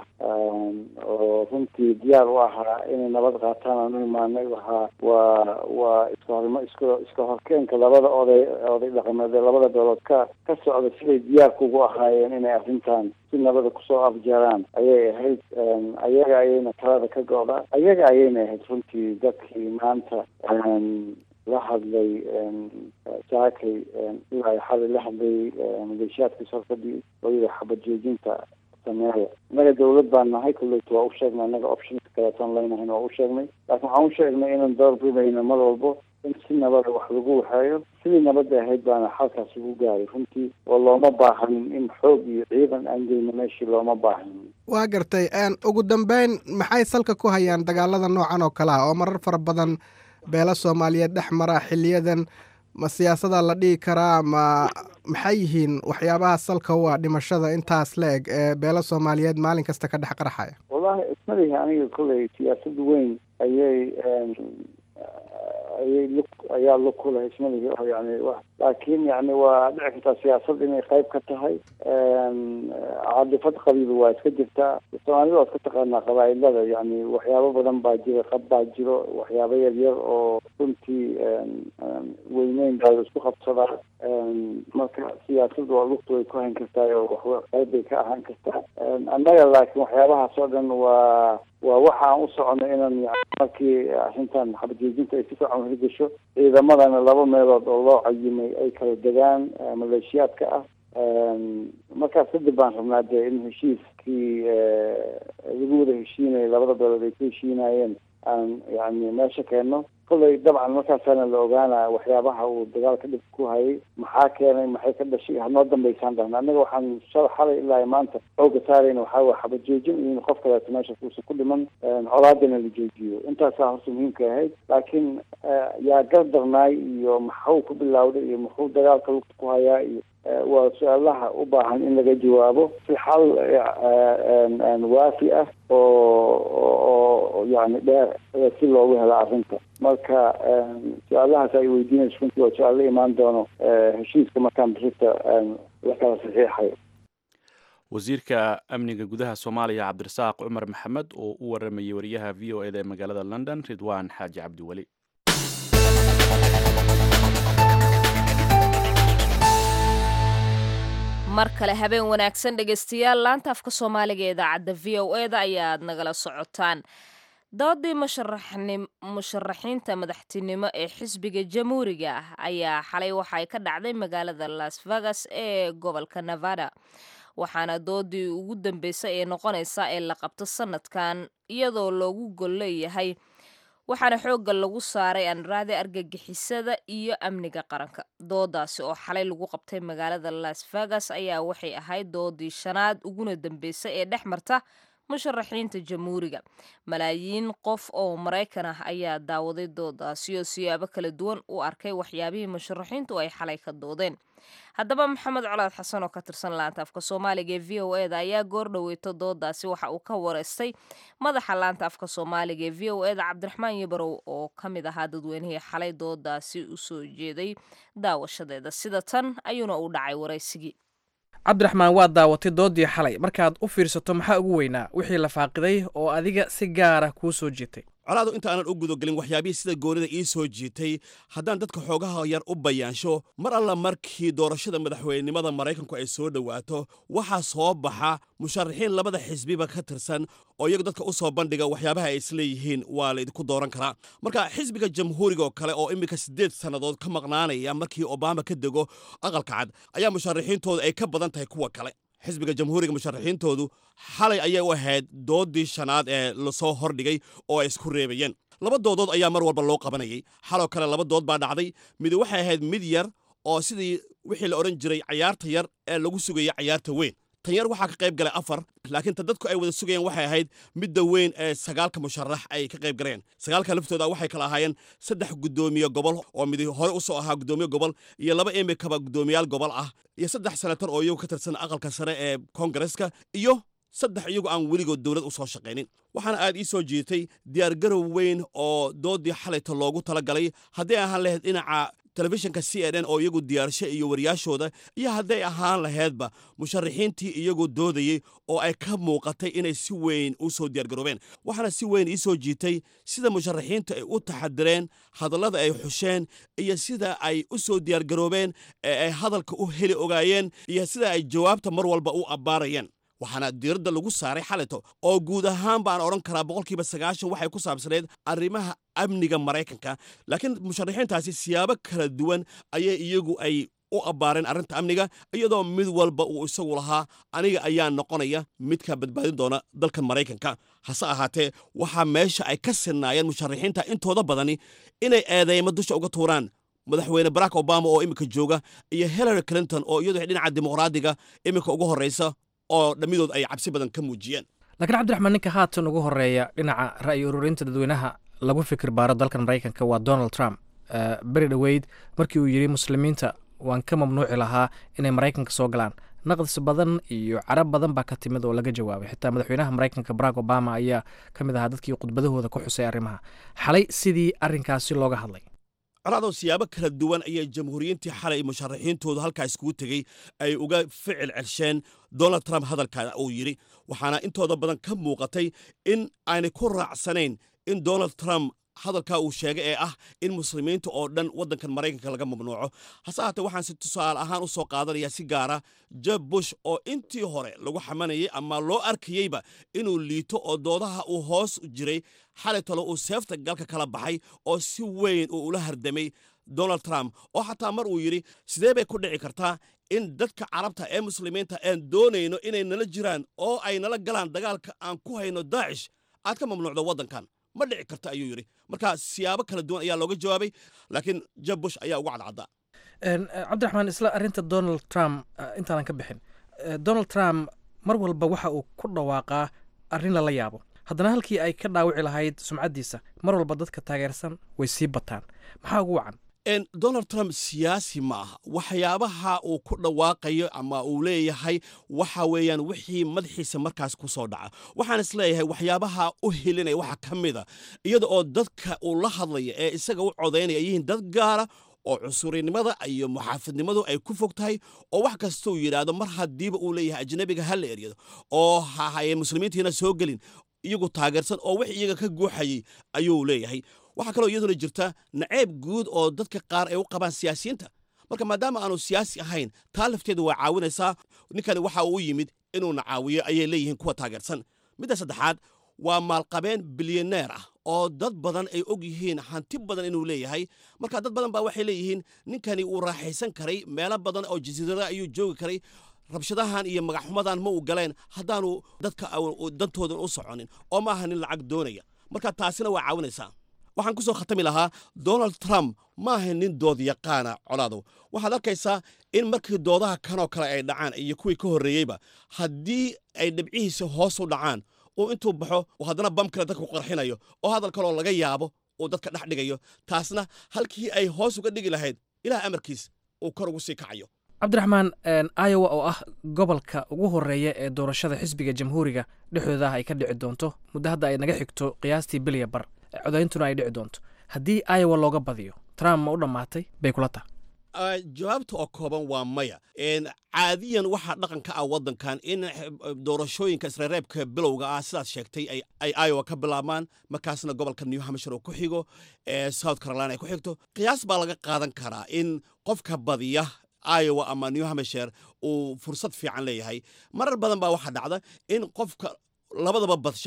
oo runtii diyaar u ahaa inay nabad qaataan aan u imaanay waxaa waa waa iska horma iska iska horkeenka labada oday oday dhaqameed ee labada beelood ka ka socda siday diyaarka ugu ahaayeen inay arrintan si nabada kusoo afjaraan ayay ahayd ayaga ayayna talada ka go-da ayaga ayayna ahayd runtii dadkii maanta la hadlay saakay ilaa xalay la hadlay maleeshiyaadkii sorfadii oo yidhi xabad joojinta sameeya innaga dawlad baan nahay kolleyta waa u sheegnay annaga optionka kaleeton leynahayn waa u sheegnay laakiin waxaan u sheegnay inaan door bidayno mar walbo in si nabada wax lagu waxeeyo sidii nabadda ahayd baana xalkaas lagu gaaray runtii oo looma baahanin in xoog iyo ciidan aan geyno meeshii looma baahanin waa gartay ugu dambeyn maxay salka ku hayaan dagaalada noocan oo kale ah oo marar fara badan beelo soomaaliyeed dhex mara xiliyadan ma siyaasada la dhihi karaa ma maxay yihiin waxyaabaha salka u ah dhimashada intaas la eg ee beelo soomaaliyeed maalin kasta ka dhex qarxaya wallahi ismalihi aniga kolley siyaasad weyn ayay ayay lug ayaa lug ku leh ismalihi oo yani wa laakiin yani waa dhici kartaa siyaasad inay qayb ka tahay cadifad qabiil waa iska jirtaa soomaalida waa iska taqaanaa qabaailada yani waxyaabo badan baa jira qab baa jiro waxyaabo yaryar oo runtii weyneyn baa isku qabsadaa marka siyaasadu waa lugtu way ku hayn kartaa oo wax qayb bay ka ahaan kartaa annaga laakiin waxyaabahaas oo dhan waa waa waxa aan u socono inaan markii arrintan xabadjoojinta ay si fiican hirgasho ciidamadana laba meelood oo loo cayimay ay kala degaan maleeshiyaadka ah markaas kadib baan rabnaa dee in heshiiskii lagu wada heshiinaya labada beelood ay ku heshiinayeen aan yani meesha keenno kolley dabcan markaasaana la ogaanaa waxyaabaha uu dagaalka dhib ku hayay maxaa keenay maxay ka dhashay hanoo dambaysaan dhahna annaga waxaan shala xalay ilaa maanta xooga saarayna waxaa waye xabad joojin iyo in qof kaleeto meesha kuusan ku dhiman colaadana la joojiyo intaasaa horta muhiimka ahayd laakiin yaa gardarnaay iyo maxuu ku bilawday iyo muxuu dagaalka lugta ku hayaa iyo waa su-aalaha u baahan in laga jawaabo si xal waafi ah oo yani dheer si loogu helo arrinta marka su-aalahaas ay weydiinayso runtii waa su-aal la imaan doono heshiiska markaan birita la kala saxiixayo wasiirka amniga gudaha soomaaliya cabdirasaaq cumar maxamed oo u waramayay wariyaha v o eda ee magaalada london ridwaan xaaji cabdiweli mar kale habeen wanaagsan dhegaystayaal laanta afka soomaaliga ee idaacadda v o e da ayaad nagala socotaan doodii musharaxiinta madaxtinimo ee xisbiga jamhuuriga ah ayaa xalay waxay ka dhacday magaalada las vegas ee gobolka nevada waxaana doodii ugu dambeysay ee noqonaysa ee la qabto sanadkan iyadoo loogu gol leeyahay waxaana xoogga lagu saaray anraada argagixisada iyo amniga qaranka doodaasi oo xalay lagu qabtay magaalada las vegas ayaa waxay ahayd doodii shanaad uguna dambeysay ee dhex marta musharaxiinta jamhuuriga malaayiin qof oo maraykan ah ayaa daawaday doodaasi oo siyaabo kala duwan u arkay waxyaabihii musharaxiintu ay xalay ka doodeen haddaba maxamed colaad xasan oo ka tirsan laanta afka soomaaliga ee v o e da ayaa goor dhaweyto doodaasi waxa uu ka wareystay madaxa laanta afka soomaaliga ee v o e da cabdiraxmaan yabarow oo ka mid ahaa dadweynihii xalay doodaasi usoo jeeday daawashadeeda sida tan ayuuna u dhacay waraysigii cabdiraxmaan waad daawatay doodii xalay markaad u fiirsato maxaa ugu weynaa wixii la faaqiday oo adiga si gaara kuu soo jiitay colaadu inta aanan u gudagelin waxyaabihii sida goonida ii soo jiitay haddaan dadka xoogaha yar u bayaansho mar alla markii doorashada madaxweynenimada maraykanku ay soo dhowaato waxaa soo baxa musharaxiin labada xisbiba ka tirsan oo iyagu dadka u soo bandhiga waxyaabaha ay isleeyihiin waa la idinku dooran karaa marka xisbiga jamhuuriga oo kale oo iminka siddeed sannadood ka maqnaanaya markii obama ka dego aqalka cad ayaa musharaxiintooda ay ka badan tahay kuwa kale xisbiga jamhuuriga musharaxiintoodu xalay ayay u ahayd doodii shanaad ee lasoo hordhigay oo ay isku reebayeen laba doodood ayaa mar walba loo qabanayay xaloo kale laba dood baa dhacday midi waxay ahayd mid yar oo sidii wixii la odhan jiray cayaarta yar ee lagu sugayay cayaarta weyn tan yar waxaa ka qayb galay afar laakiin ta dadku ay wada sugayeen waxay ahayd midda weyn ee sagaalka musharax ay ka qayb galeen sagaalka laftooda waxay kala ahaayeen saddex guddoomiye gobol oo mid hore u soo ahaa guddoomiye gobol iyo laba imikaba guddoomiyaal gobol ah iyo saddex senatar oo iyagu ka tirsan aqalka sare ee koongareska iyo saddex iyagu aan weligood dowlad u soo shaqaynin waxaana aad ii soo jiitay diyaargarow weyn oo doodii xalayta loogu talagalay haddii ahaan lahayd dhinaca telefishinka c n n oo iyagu diyaarsho iyo wariyaashooda iyo hadday ahaan laheydba musharaxiintii iyagu doodayey oo ay ka muuqatay inay si weyn u soo diyaargaroobeen waxaana si weyn ii soo jiitay sida musharaxiintu ay u taxadireen hadallada ay xusheen iyo sida ay u soo diyaargaroobeen ee ay hadalka u heli ogaayeen iyo sida ay jawaabta mar walba u abbaarayeen waxaana diiradda lagu saaray xalito oo guud ahaan baan odhan karaa boqolkiiba sagaashan waxay ku saabsaneyd arrimaha amniga maraykanka laakiin musharaxiintaasi siyaabo kala duwan ayay iyagu ay u abbaareen arrinta amniga iyadoo mid walba uu isagu lahaa aniga ayaa noqonaya midka badbaadin doona dalka maraykanka hase ahaatee waxaa meesha ay ka sinnaayeen musharaxiinta intooda badani inay eedeymo dusha uga tuuraan madaxweyne barack obama oo iminka jooga iyo hillary clinton oo iyadu dhinaca dimuqraadiga iminka ugu horreysa oo dhammidood ay cabsi badan ka muujiyeen laakiin cabdiraxmaan ninka haatan ugu horeeya dhinaca ra'yi ururinta dadweynaha lagu fikir baaro dalkan maraykanka waa donald trump beri dhoweyd markii uu yidhi muslimiinta waan ka mamnuuci lahaa inay maraykanka soo galaan naqdis badan iyo carab badan baa ka timid oo laga jawaabay xitaa madaxweynaha maraykanka barack obama ayaa ka mid ahaa dadkii khudbadahooda ku xusay arrimaha xalay sidii arrinkaasi looga hadlay colaadoo siyaabo kala duwan ayay jamhuuriyiintii xalay musharaxiintoodu halkaa iskugu tegey ay uga ficil celsheen donald trump hadalka uu yidhi waxaana intooda badan ka muuqatay in aanay ku raacsanayn in donald trump hadalkaa uu sheegay ee ah in muslimiinta oo dhan waddankan maraykanka laga mamnuuco hase ahaatee waxaan si tusaale ahaan u soo qaadanayaa si gaara jeb bush oo intii hore lagu xamanayay ama loo arkayeyba inuu liito oo doodaha uu hoos jiray xalay talo uu seefta galka kala baxay oo si weyn uu ula hardamay donald trump oo xataa mar uu yidhi sidee bay ku dhici kartaa in dadka carabta ee muslimiinta aan doonayno inay nala jiraan oo ay nala galaan dagaalka aan ku hayno daacish aad ka mamnuucdo waddankan ma dhici karta ayuu yidhi marka siyaabo kala duwan ayaa looga jawaabay laakiin jeb bush ayaa uga cadcaddaa cabdiraxmaan isla arrinta donald trump intaanan ka bixin donald trump mar walba waxa uu ku dhawaaqaa arrin lala yaabo haddana halkii ay ka dhaawici lahayd sumcaddiisa mar walba dadka taageersan way sii bataan maxaa ugu wacan donald trump siyaasi ma aha waxyaabaha uu ku dhawaaqayo ama uu leeyahay waxa weeyaan wixii madaxiisa markaas ku soo dhaca waxaan is leeyahay waxyaabaha u helinaya waxa ka mida iyada oo dadka uu la hadlaya ee isaga u codaynaya yihiin dad gaara oo cunsurinimada iyo muxaafidnimadu ay ku fog tahay oo wax kastuu yidhaahdo mar haddiiba uu leeyahay ajnabiga ha la eryado oo hahaye muslimiintiina soo gelin iyagu taageersan oo wix iyaga ka guuxayay ayuu leeyahay waxaa kaloo iyaduna jirta naceeb guud oo dadka qaar ay u qabaan siyaasiyiinta marka maadaama aanu siyaasi ahayn taa lafteedu way caawinaysaa ninkani waxa uu yimid inuuna caawiyo ayay leeyihiin kuwa taageersan midda saddexaad waa maalqabeen bilyaneer ah oo dad badan ay og yihiin hanti badan inuu leeyahay marka dad badan baa waxay leeyihiin ninkani uu raaxaysan karay meelo badan oo jasiirada ayuu joogi karay rabshadahan iyo magaxxumadan ma uu galeen haddaanu dadka dantoodan u soconin oo ma aha nin lacag doonaya marka taasina waa caawinaysaa waxaan ku soo khatami lahaa donald trump ma aha nin dood yaqaana colaadow waxaad arkaysaa in markii doodaha kanoo kale ay dhacaan iyo kuwii ka horreeyeyba haddii ay dhibcihiisa hoos u dhacaan uu intuu baxo uu haddana bam kale dadku qarxinayo oo hadal kaloo laga yaabo uu dadka dhex dhigayo taasna halkii ay hoos uga dhigi lahayd ilaah amarkiis uu kor ugu sii kacayo cabdiraxmaan iowa oo ah gobolka ugu horeeya ee doorashada xisbiga jamhuuriga dhexdooda ah ay ka dhici doonto muddo hadda ay naga xigto qiyaastii bilya bar codayntuna ay dhici doonto haddii iowa looga badiyo trump ma u dhammaatay bay kula tahay jawaabta oo kooban waa maya caadiyan waxaa dhaqanka ah waddankan in doorashooyinka isreereebka bilowga ah sidaad sheegtay ay iowa ka bilaabmaan markaasna gobolka new hampshire uu ku xigo south carolina ay ku xigto qiyaas baa laga qaadan karaa in qofka badiya iowa ama new hampshire uu fursad fiican leeyahay marar badan baa waxaa dhacda in qofka labadaba badsha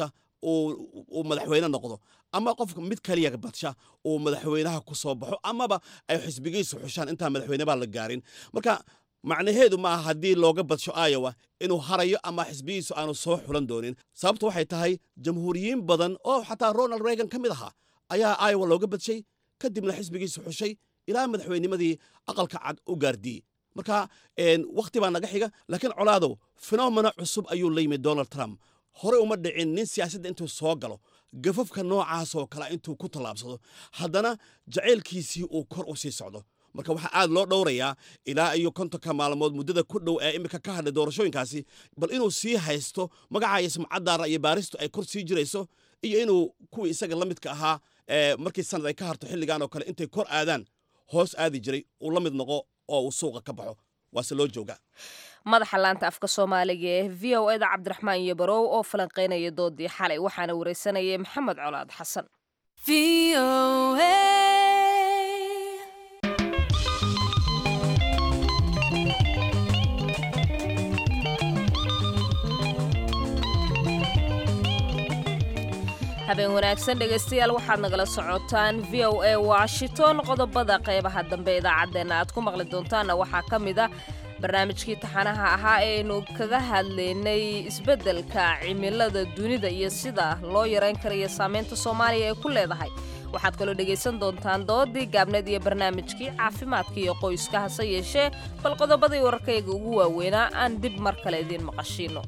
uu madaxweyne noqdo ama qofka mid kaliya badsha uu madaxweynaha ku soo baxo amaba ay xisbigiisu xushaan intaan madaxweynebaa la gaarin marka macnaheedu maaha haddii looga badsho iowa inuu harayo ama xisbigiisu aanu soo xulan doonin sababtu waxay tahay jamhuuriyiin badan oo xataa ronald reagan ka mid ahaa ayaa iowa looga badshay kadibna xisbigiisu xushay ilaa madaxweynimadii aqalka cad u gaardiyey marka wakhti baa naga xiga laakiin colaadow fenomena cusub ayuu la yimid donald trump horey uma dhicin nin siyaasadda intuu soo galo gafafka noocaasoo kale intuu ku tallaabsado haddana jacaylkiisii uu kor u sii socdo marka waxaa aad loo dhowrayaa ilaa iyo kontonka maalmood muddada ku dhow ee iminka ka hadlay doorashooyinkaasi bal inuu sii haysto magacaayo sumcaddaara iyo baaristu ay kor sii jirayso iyo inuu kuwii isaga la midka ahaa markii sanad ay ka harto xilligan oo kale intay kor aadaan hoos aadi jiray uu la mid noqo oo uu suuqa ka baxo waase loo joogaa madaxa laanta afka soomaaliga ee v o eda cabdiraxmaan iyo barow oo falanqaynaya doodii xalay waxaana wareysanayay maxamed colaad xasan habeen wanaagsan dhegaystayaal waxaad nagala socotaan v o a washington qodobada qeybaha dambe idaacaddeenna aad ku maqli doontaanna waxaa ka mid ah barnaamijkii taxanaha ahaa ee aynu kaga hadlaynay isbeddelka cimilada dunida iyo sida loo yarayn karayo saamaynta soomaaliya ay ku leedahay waxaad kaloo dhegaysan doontaan doodii gaabneed iyo barnaamijkii caafimaadka iyo qoyska hase yeeshee bal qodobadii wararkayga ugu waaweynaa aan dib mar kale idiin maqashiino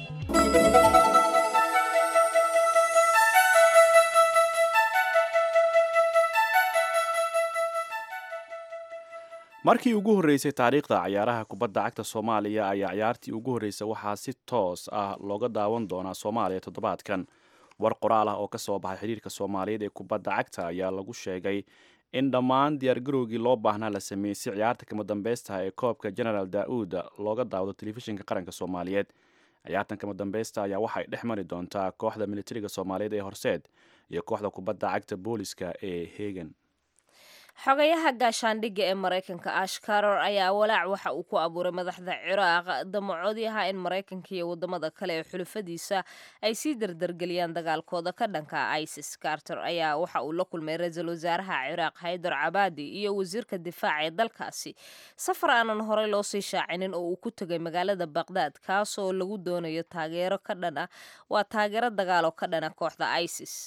markii ugu horreysay taariikhda cayaaraha kubadda cagta soomaaliya ayaa ciyaartii ugu horreysay waxaa si toos ah looga daawan doonaa soomaaliya toddobaadkan war qoraal ah oo ka soo baxay xidhiirka soomaaliyeed ee kubadda cagta ayaa lagu sheegay in dhammaan diyaargarowgii loo baahnaa la sameeyey si ciyaarta kama dambeystaha ee koobka genaraal daa'uud looga daawdo telefishinka qaranka soomaaliyeed ciyaartan kama dambeysta ayaa waxay dhex mari doontaa kooxda militariga soomaaliyeed ee horseed iyo kooxda kubadda cagta booliska ee hegan xogayaha gaashaandhigga ee maraykanka ash caror ayaa walaac waxa uu ku abuuray madaxda ciraaq damacoodii ahaa in maraykanka iyo wadamada kale ee xulufadiisa ay sii dardargeliyaan dagaalkooda ka dhanka isis carter ayaa waxa uu la kulmay ra-iisul wasaaraha ciraaq haydar cabaadi iyo wasiirka difaaca ee dalkaasi safar aanan horey loo sii shaacinin oo uu ku tegay magaalada baqdaad kaasoo lagu doonayo taageero ka dhan ah waa taageero dagaalo ka dhana kooxda isis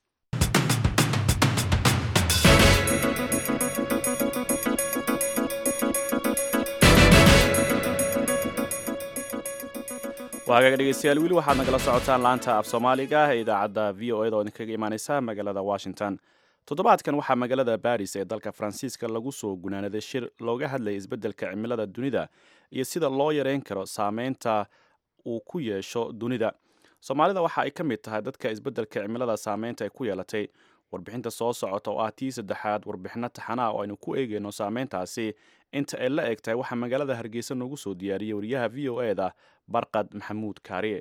waagaga dhegeystayaal weli waxaad nagala socotaan laanta af soomaaliga ee idaacadda v o eda oo idinkaga imaaneysa magaalada washington toddobaadkan waxaa magaalada baris ee dalka faransiiska lagu soo gunaanaday shir looga hadlayay isbeddelka cimilada dunida iyo sida loo yareyn karo saameynta uu ku yeesho dunida soomaalida waxa ay ka mid tahay dadka isbeddelka cimilada saameynta ay ku yeelatay warbixinta soo socota oo ah tii saddexaad warbixino taxanaa oo aynu ku eegeyno saameyntaasi inta ay la eg tahay waxaa magaalada hargeysa noogu soo diyaariyey wariyaha v o eda barqad maxamuud kaariye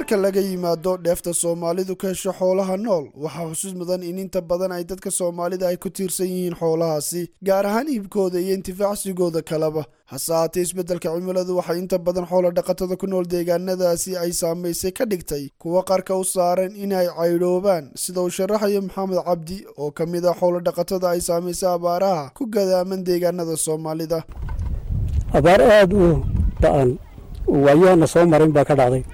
marka laga yimaado dheefta soomaalidu ka hesho xoolaha nool waxaa xusuus mudan in inta badan ay dadka soomaalida ay ku tiirsan yihiin xoolahaasi gaar ahaan iibkooda iyo intifaacsigooda kaleba hase haatee isbeddelka cimiladu waxay inta badan xoola dhaqatada ku nool deegaanadaasi ay saamaysay ka dhigtay kuwa qarka u saaran inay caydhoobaan sida uu sharaxayo maxamed cabdi oo ka mid ah xoola dhaqatada ay saamaysay abaaraha ku gadaaman deegaanada soomaalida abaar aada u ba-an waayahana soo marin baa ka dhacday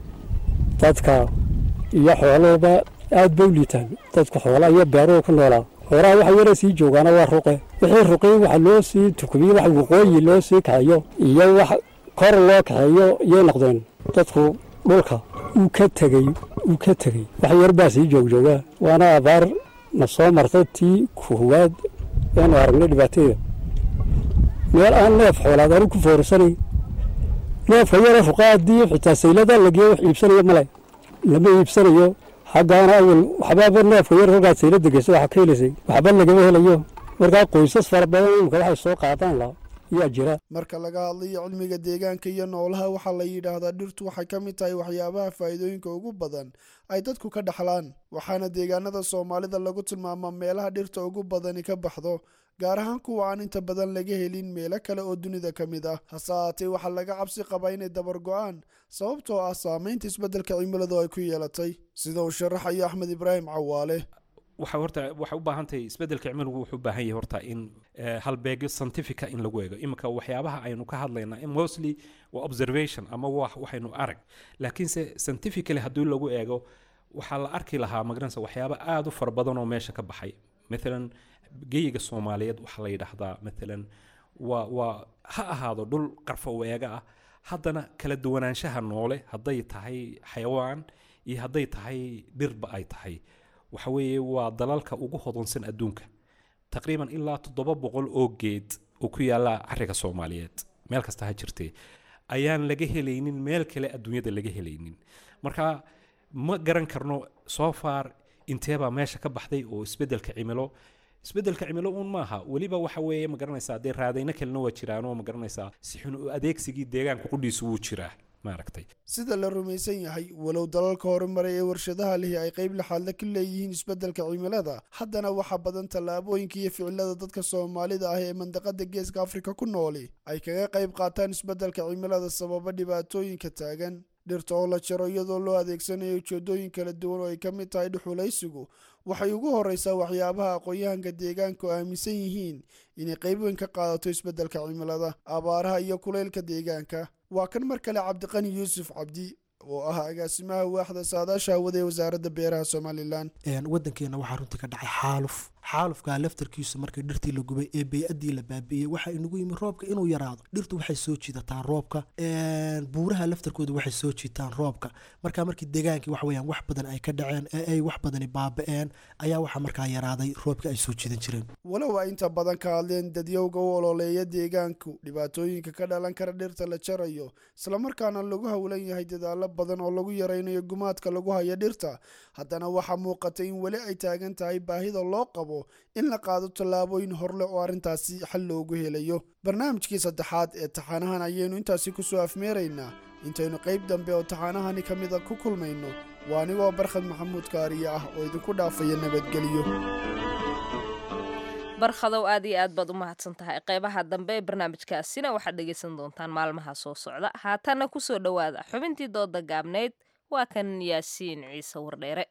dadka iyo xoolahooba aad bay u liitaan dadka xoola iyo beeruhu ku noolaa xoolaha waxa yara sii joogaana waa ruqe wixii ruqii waxa loo sii tukubiye wax waqooyi loo sii kaxeeyo iyo wax kor loo kaxeeyo iyay noqdeen dadku dhulka uu ka tegey uu ka tegey wax yar baa sii joogjoogaa waana abaar na soo martay tii koowaad eanu aragnay dhibaateeda meel aan neef xoolaad anu ku foorsanay neefka yara ruqa haddii xitaa saylada lageeyo wax iibsanayo male lama iibsanayo xaggaana awal waxbaaba neefka yar kolkaad saylada geyso waxaa ka helaysay waxba lagama helayo markaa qoysas fara badan imika waxay soo qaadaan la yaa jira marka laga hadlayo cilmiga deegaanka iyo noolaha waxaa la yidhaahdaa dhirtu waxay ka mid tahay waxyaabaha faa'iidooyinka ugu badan ay dadku ka dhaxlaan waxaana deegaanada soomaalida lagu tilmaamaa meelaha dhirta ugu badani ka baxdo gaar ahaan kuwa aan inta badan laga helin meelo kale oo dunida ka mid ah hase haatee waxaa laga cabsi qabaa inay dabar go-aan sababtoo ah saamaynta isbeddelka cimiladu ay ku yeelatay sida uu sharaxayo axmed ibraahim cawaale waxa horta waxay u baahan tahay isbeddelka cimiligu wuxuu u baahan yahay horta in halbeegyo scientifica in lagu eego iminka waxyaabaha aynu ka hadlaynaa mostly waa observation ama wax waxaynu arag laakiinse scientifically haddii lagu eego waxaa la arki lahaa magaranaysa waxyaaba aada u fara badan oo meesha ka baxay maalan geyiga soomaaliyeed waxaa la yidhaahdaa maalan waa waa ha ahaado dhul qarfa weega ah haddana kala duwanaanshaha noole hadday tahay xayawaan iyo hadday tahay dhirba ay tahay waxa weeye waa dalalka ugu hodonsan adduunka taqriiban ilaa toddoba boqol oo geed oo ku yaalla cariga soomaaliyeed meel kasta ha jirtee ayaan laga helaynin meel kale adduunyada laga helaynin marka ma garan karno soo far inteebaa meesha ka baxday oo isbeddelka cimilo isbeddelka cimilo uun maaha weliba waxa weeye ma garanaysaa dee raadayno kalena waa jiraanoo ma garanaysaa si xun u adeegsigii deegaanka qudhiisu wuu jiraa maaragtay sida la rumaysan yahay walow dalalka horumaray ee warshadaha lihi ay qayb laxaadla ka leeyihiin isbeddelka cimilada haddana waxaa badan tallaabooyinka iyo ficilada dadka soomaalida ah ee mandaqada geeska afrika ku nooli ay kaga qayb qaataan isbeddelka cimilada sababa dhibaatooyinka taagan dhirta oo la jaro iyadoo loo adeegsanayo ujeedooyin kala duwan oo ay ka mid tahay dhuxulaysigu waxay ugu horreysaa waxyaabaha aqoon-yahanka deegaanku aaminsan yihiin inay qayb weyn ka qaadato isbeddelka cimilada abaaraha iyo kulaylka deegaanka waa kan mar kale cabdiqani yuusuf cabdi oo ah agaasimaha waaxda saadaasha hawada ee wasaaradda beeraha somalilan waddankeena waxaa runtii ka dhacay xaaluf xaalufkaa laftarkiisu markii dhirtii la gubay ee bey-addii la baabi'iyey waxaa inagu yimi roobka inuu yaraado dhirtu waxay soo jiidataa roobka buuraha laftarkooda waxay soo jiitaan roobka marka markii degaankii wax weyaan wax badan ay ka dhaceen ee ay wax badani baaba'een ayaa waxaa markaa yaraaday roobka ay soo jiidan jireen walow ay inta badan ka hadleen dadyowga u ololeeya deegaanku dhibaatooyinka ka dhalan kara dhirta la jarayo islamarkaana lagu howlan yahay dadaalo badan oo lagu yaraynayo gumaadka lagu hayo dhirta haddana waxaa muuqata in weli ay taagan tahay baahida loo qabo in la qaado tallaabooyin horleh oo arrintaasi xal loogu helayo barnaamijkii saddexaad ee taxaanahan ayaynu intaasi kusoo afmeeraynaa intaynu qayb dambe oo taxaanahani ka mida ku kulmayno waa anigoo barkhad maxamuud kaariye ah oo idinku dhaafaya nabadgelyo barkhadow aad iyo aad baad u mahadsan tahay qeybaha dambe ee barnaamijkaasina waxaad dhegaysan doontaan maalmaha soo socda haatanna kusoo dhowaada xubintii dooda gaabnayd waa kan yaasiin ciise wardheere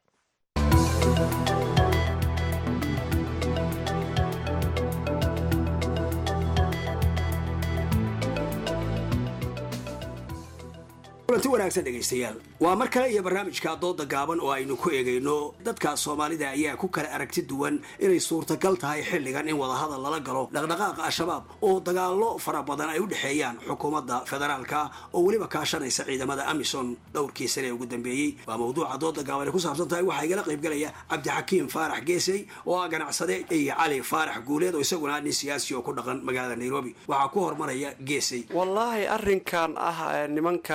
kulanti wanaagsan dhegaystayaal waa mar kale iyo barnaamijka dooda gaaban oo aynu ku eegayno dadka soomaalida ayaa ku kala aragti duwan inay suurtagal tahay xilligan in wadahadal lala galo dhaqdhaqaaqa al-shabaab oo dagaallo fara badan ay u dhexeeyaan xukuumadda federaalka oo weliba kaashanaysa ciidamada amison dhowrkii sane ee ugu dambeeyey waa mawduuca dooda gaaban ay ku saabsan tahay waxaa igala qaybgalaya cabdixakiim faarax geesey oo ah ganacsade iyo cali faarax guuleed oo isaguna nin siyaasi oo ku dhaqan magaalada nairobi waxaa ku hormaraya geesey wallaahi arrinkan ah nimankan ah ee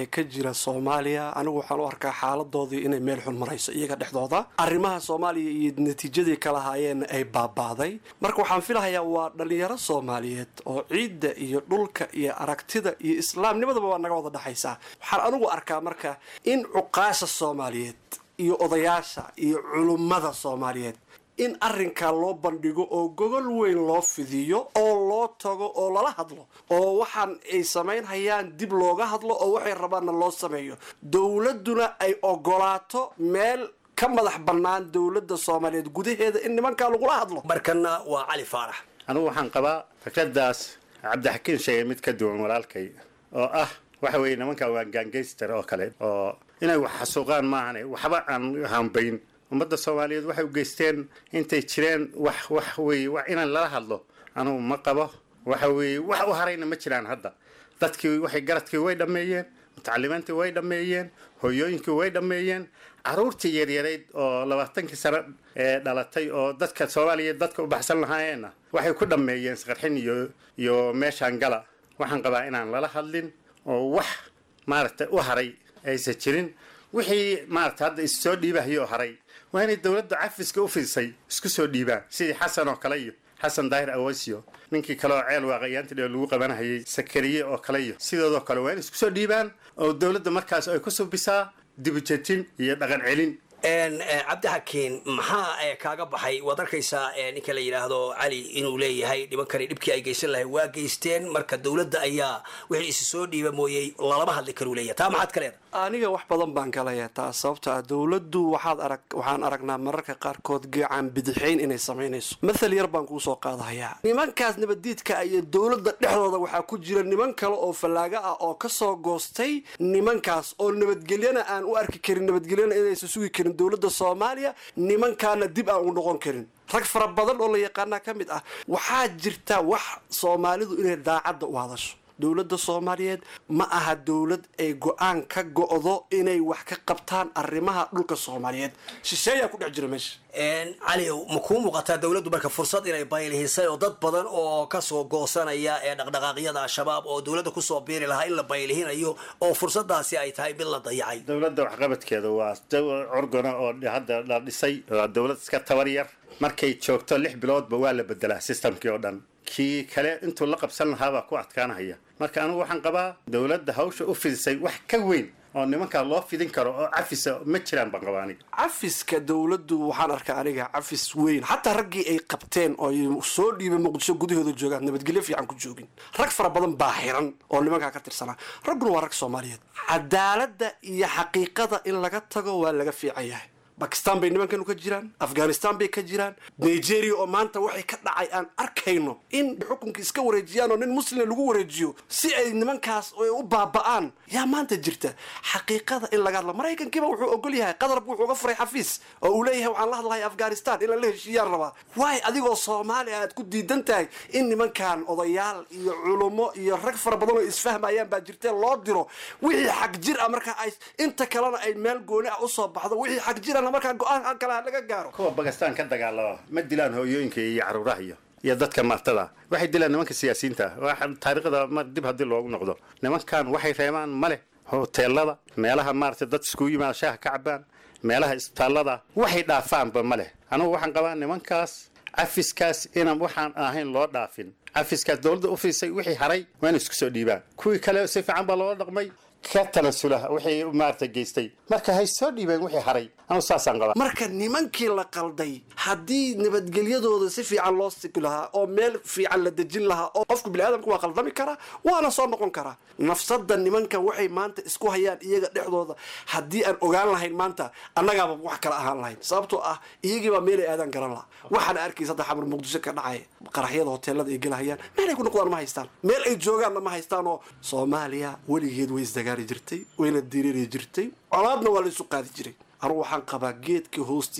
ee ka jira soomaaliya anigu waxaan u arkaa xaaladoodii inay meel xun marayso iyaga dhexdooda arrimaha soomaaliya iyo natiijadii kala haayeenna ay baabaaday marka waxaan filahayaa waa dhalinyaro soomaaliyeed oo ciidda iyo dhulka iyo aragtida iyo islaamnimadaba waa naga wada dhexaysaa waxaan anigu arkaa marka in cuqaasha soomaaliyeed iyo odayaasha iyo culummada soomaaliyeed in arrinkaa loo bandhigo oo gogol weyn loo fidiyo oo loo tago oo lala hadlo oo waxaan ay samaynhayaan dib looga hadlo oo waxay rabaanna loo sameeyo dowladduna ay ogolaato meel ka madax bannaan dowladda soomaaliyeed gudaheeda in nimankaa lagula hadlo markanna waa cali faarax anigu waxaan qabaa fikradaas cabdixakiin sheegay mid ka duwan walaalkay oo ah waxa weeye nimankan waa gaangayster oo kale oo inay wax xasuuqaan maahane waxba aan hambayn ummadda soomaaliyeed waxay u geysteen intay jireen wax wax weeye wax inaan lala hadlo anugu ma qabo waxa weeye wax u harayna ma jiraan hadda dadkii waxay garadkii way dhammeeyeen mutacalimiintii way dhammeeyeen hooyooyinkii way dhammeeyeen caruurtii yaryarayd oo labaatankii sano ee dhalatay oo dadka soomaaliyeed dadka u baxsan lahaayeenna waxay ku dhammeeyeen isqarxin iyo iyo meeshaan gala waxaan qabaa inaan lala hadlin oo wax maaragtay u haray aysan jirin wixii maaragta hadda issoo dhiibahayoo haray waa inay dowladda cafiska u fidisay isku soo dhiibaan sidii xasan oo kale iyo xasan daahir awasio ninkii kale oo ceel waaqayaantii dhee lagu qabanahayay sakariye oo kale iyo sidoodoo kale waa inay isku soo dhiibaan oo dowladda markaas ay ku subisaa dibujetin iyo dhaqan celin cabdixakiin maxaa kaaga baxay waad arkaysaa ninka la yidhaahdo cali inuu leeyahay nimankani dhibkii ay geysan lahay waa geysteen marka dowladda ayaa wixii isi soo dhiiba mooyey lalama hadli karuu leeyahay taa maxaad ka leedahay aniga wax badan baan ka leeyahay taas sababto ah dowladdu waxaad arag waxaan aragnaa mararka qaarkood geecaan bidixayn inay samaynayso mathal yar baan kuu soo qaadahayaa nimankaas nabaddiidka iyo dowladda dhexdooda waxaa ku jira niman kale oo fallaaga ah oo kasoo goostay nimankaas oo nabadgelyana aan u arki karin nabadgelyana inaysan sugi karin dowladda soomaaliya nimankaana dib aan u noqon karin rag fara badan oo la yaqaanaa ka mid ah waxaa jirta wax soomaalidu inay daacadda u hadasho dowladda soomaaliyeed ma aha dowlad ay go-aan ka go-do inay wax ka qabtaan arrimaha dhulka soomaaliyeed shisheeyaa ku dhex jira meesha cali ma kuu muuqataa dowladdu marka fursad inay baylihisay oo dad badan oo kasoo goosanaya ee dhaqdhaqaaqyada al-shabaab oo dowladda kusoo biiri lahaa in la baylihinayo oo fursadaasi ay tahay mid la dayacay dowladda waxqabadkeeda waa curgana oo hadda la dhisay waa dowlad iska tabar yar markay joogto lix biloodba waa la bedelaa sistamkii oo dhan kii kale intuu la qabsan lahaabaa ku adkaanahaya marka anigu waxaan qabaa dowladda hawsha u fidisay wax ka weyn oo nimankaa loo fidin karo oo cafisa ma jiraan baan qabaa aniga cafiska dowladdu waxaan arkaa aniga cafis weyn xataa raggii ay qabteen oo ay soo dhiibay muqdisho gudahooda joogaan nabadgelyo fiican ku joogin rag fara badan baa xiran oo nimankaa ka tirsanaa ragguna waa rag soomaaliyeed cadaaladda iyo xaqiiqada in laga tago waa laga fiican yahay bakistan bay nimankanu ka jiraan afghanistan bay ka jiraan nigeria oo maanta waxay ka dhacay aan arkayno in xukunka iska wareejiyaan oo nin muslima lagu wareejiyo si ay nimankaas u baaba'aan yaa maanta jirta xaqiiqada in laga hadlo maraykankiiba wuxuu ogol yahay qadarbu wuxuu uga furay xafiis oo uu leeyahay waxaan la hadlahay afghanistan in lala heshiiyaan rabaa waay adigoo soomaali aad ku diidan tahay in nimankan odayaal iyo culummo iyo rag fara badan oo isfahmayaan baa jirtee loo diro wixii xag jir ah marka ay inta kalena ay meel gooni ah usoo baxdo wixii xag jir markaa go-aan kale laga gaaro kuwa bakistan ka dagaalama ma dilaan hooyooyinka iyo caruuraha iyo iyo dadka martada waxay dilaan nimanka siyaasiyiinta ah taariikhda mar dib haddii loogu noqdo nimankan waxay reebaan male hoteelada meelaha maaragtay dad iskugu yimaada shaaha ka cabaan meelaha isbitaallada waxay dhaafaanba ma leh anigu waxaan qabaa nimankaas cafiskaas inaan waxaan ahayn loo dhaafin cafiskaas dowladda u fiisay wixii haray waa inay isku soo dhiibaan kuwii kale si fiican baa loola dhaqmay ka tanasula wixii maarata geystay marka hay soo dhiibeen wixii haray anu saasaan qabaa marka nimankii la qalday haddii nabadgelyadooda si fiican loo sigi lahaa oo meel fiican la dejin lahaa oo qofku biniaadamku waa qaldami karaa waana soo noqon karaa nafsada nimanka waxay maanta isku hayaan iyaga dhexdooda haddii aan ogaan lahayn maanta annagaaba wax kala ahaan lahayn sababtoo ah iyagiibaa meelay aadaan garan laha waxaana arkaysa hadda xamar muqdisho ka dhacay qaraxyada hoteelada ay gelahayaan meelay ku noqdaan ma haystaan meel ay joogaanna ma haystaan oo soomaaliya weligeed way isdagaari jirtay wayna diriiri jirtay colaadna waa la isu qaadi jiray anugu waxaan qabaa geedka hoostiisa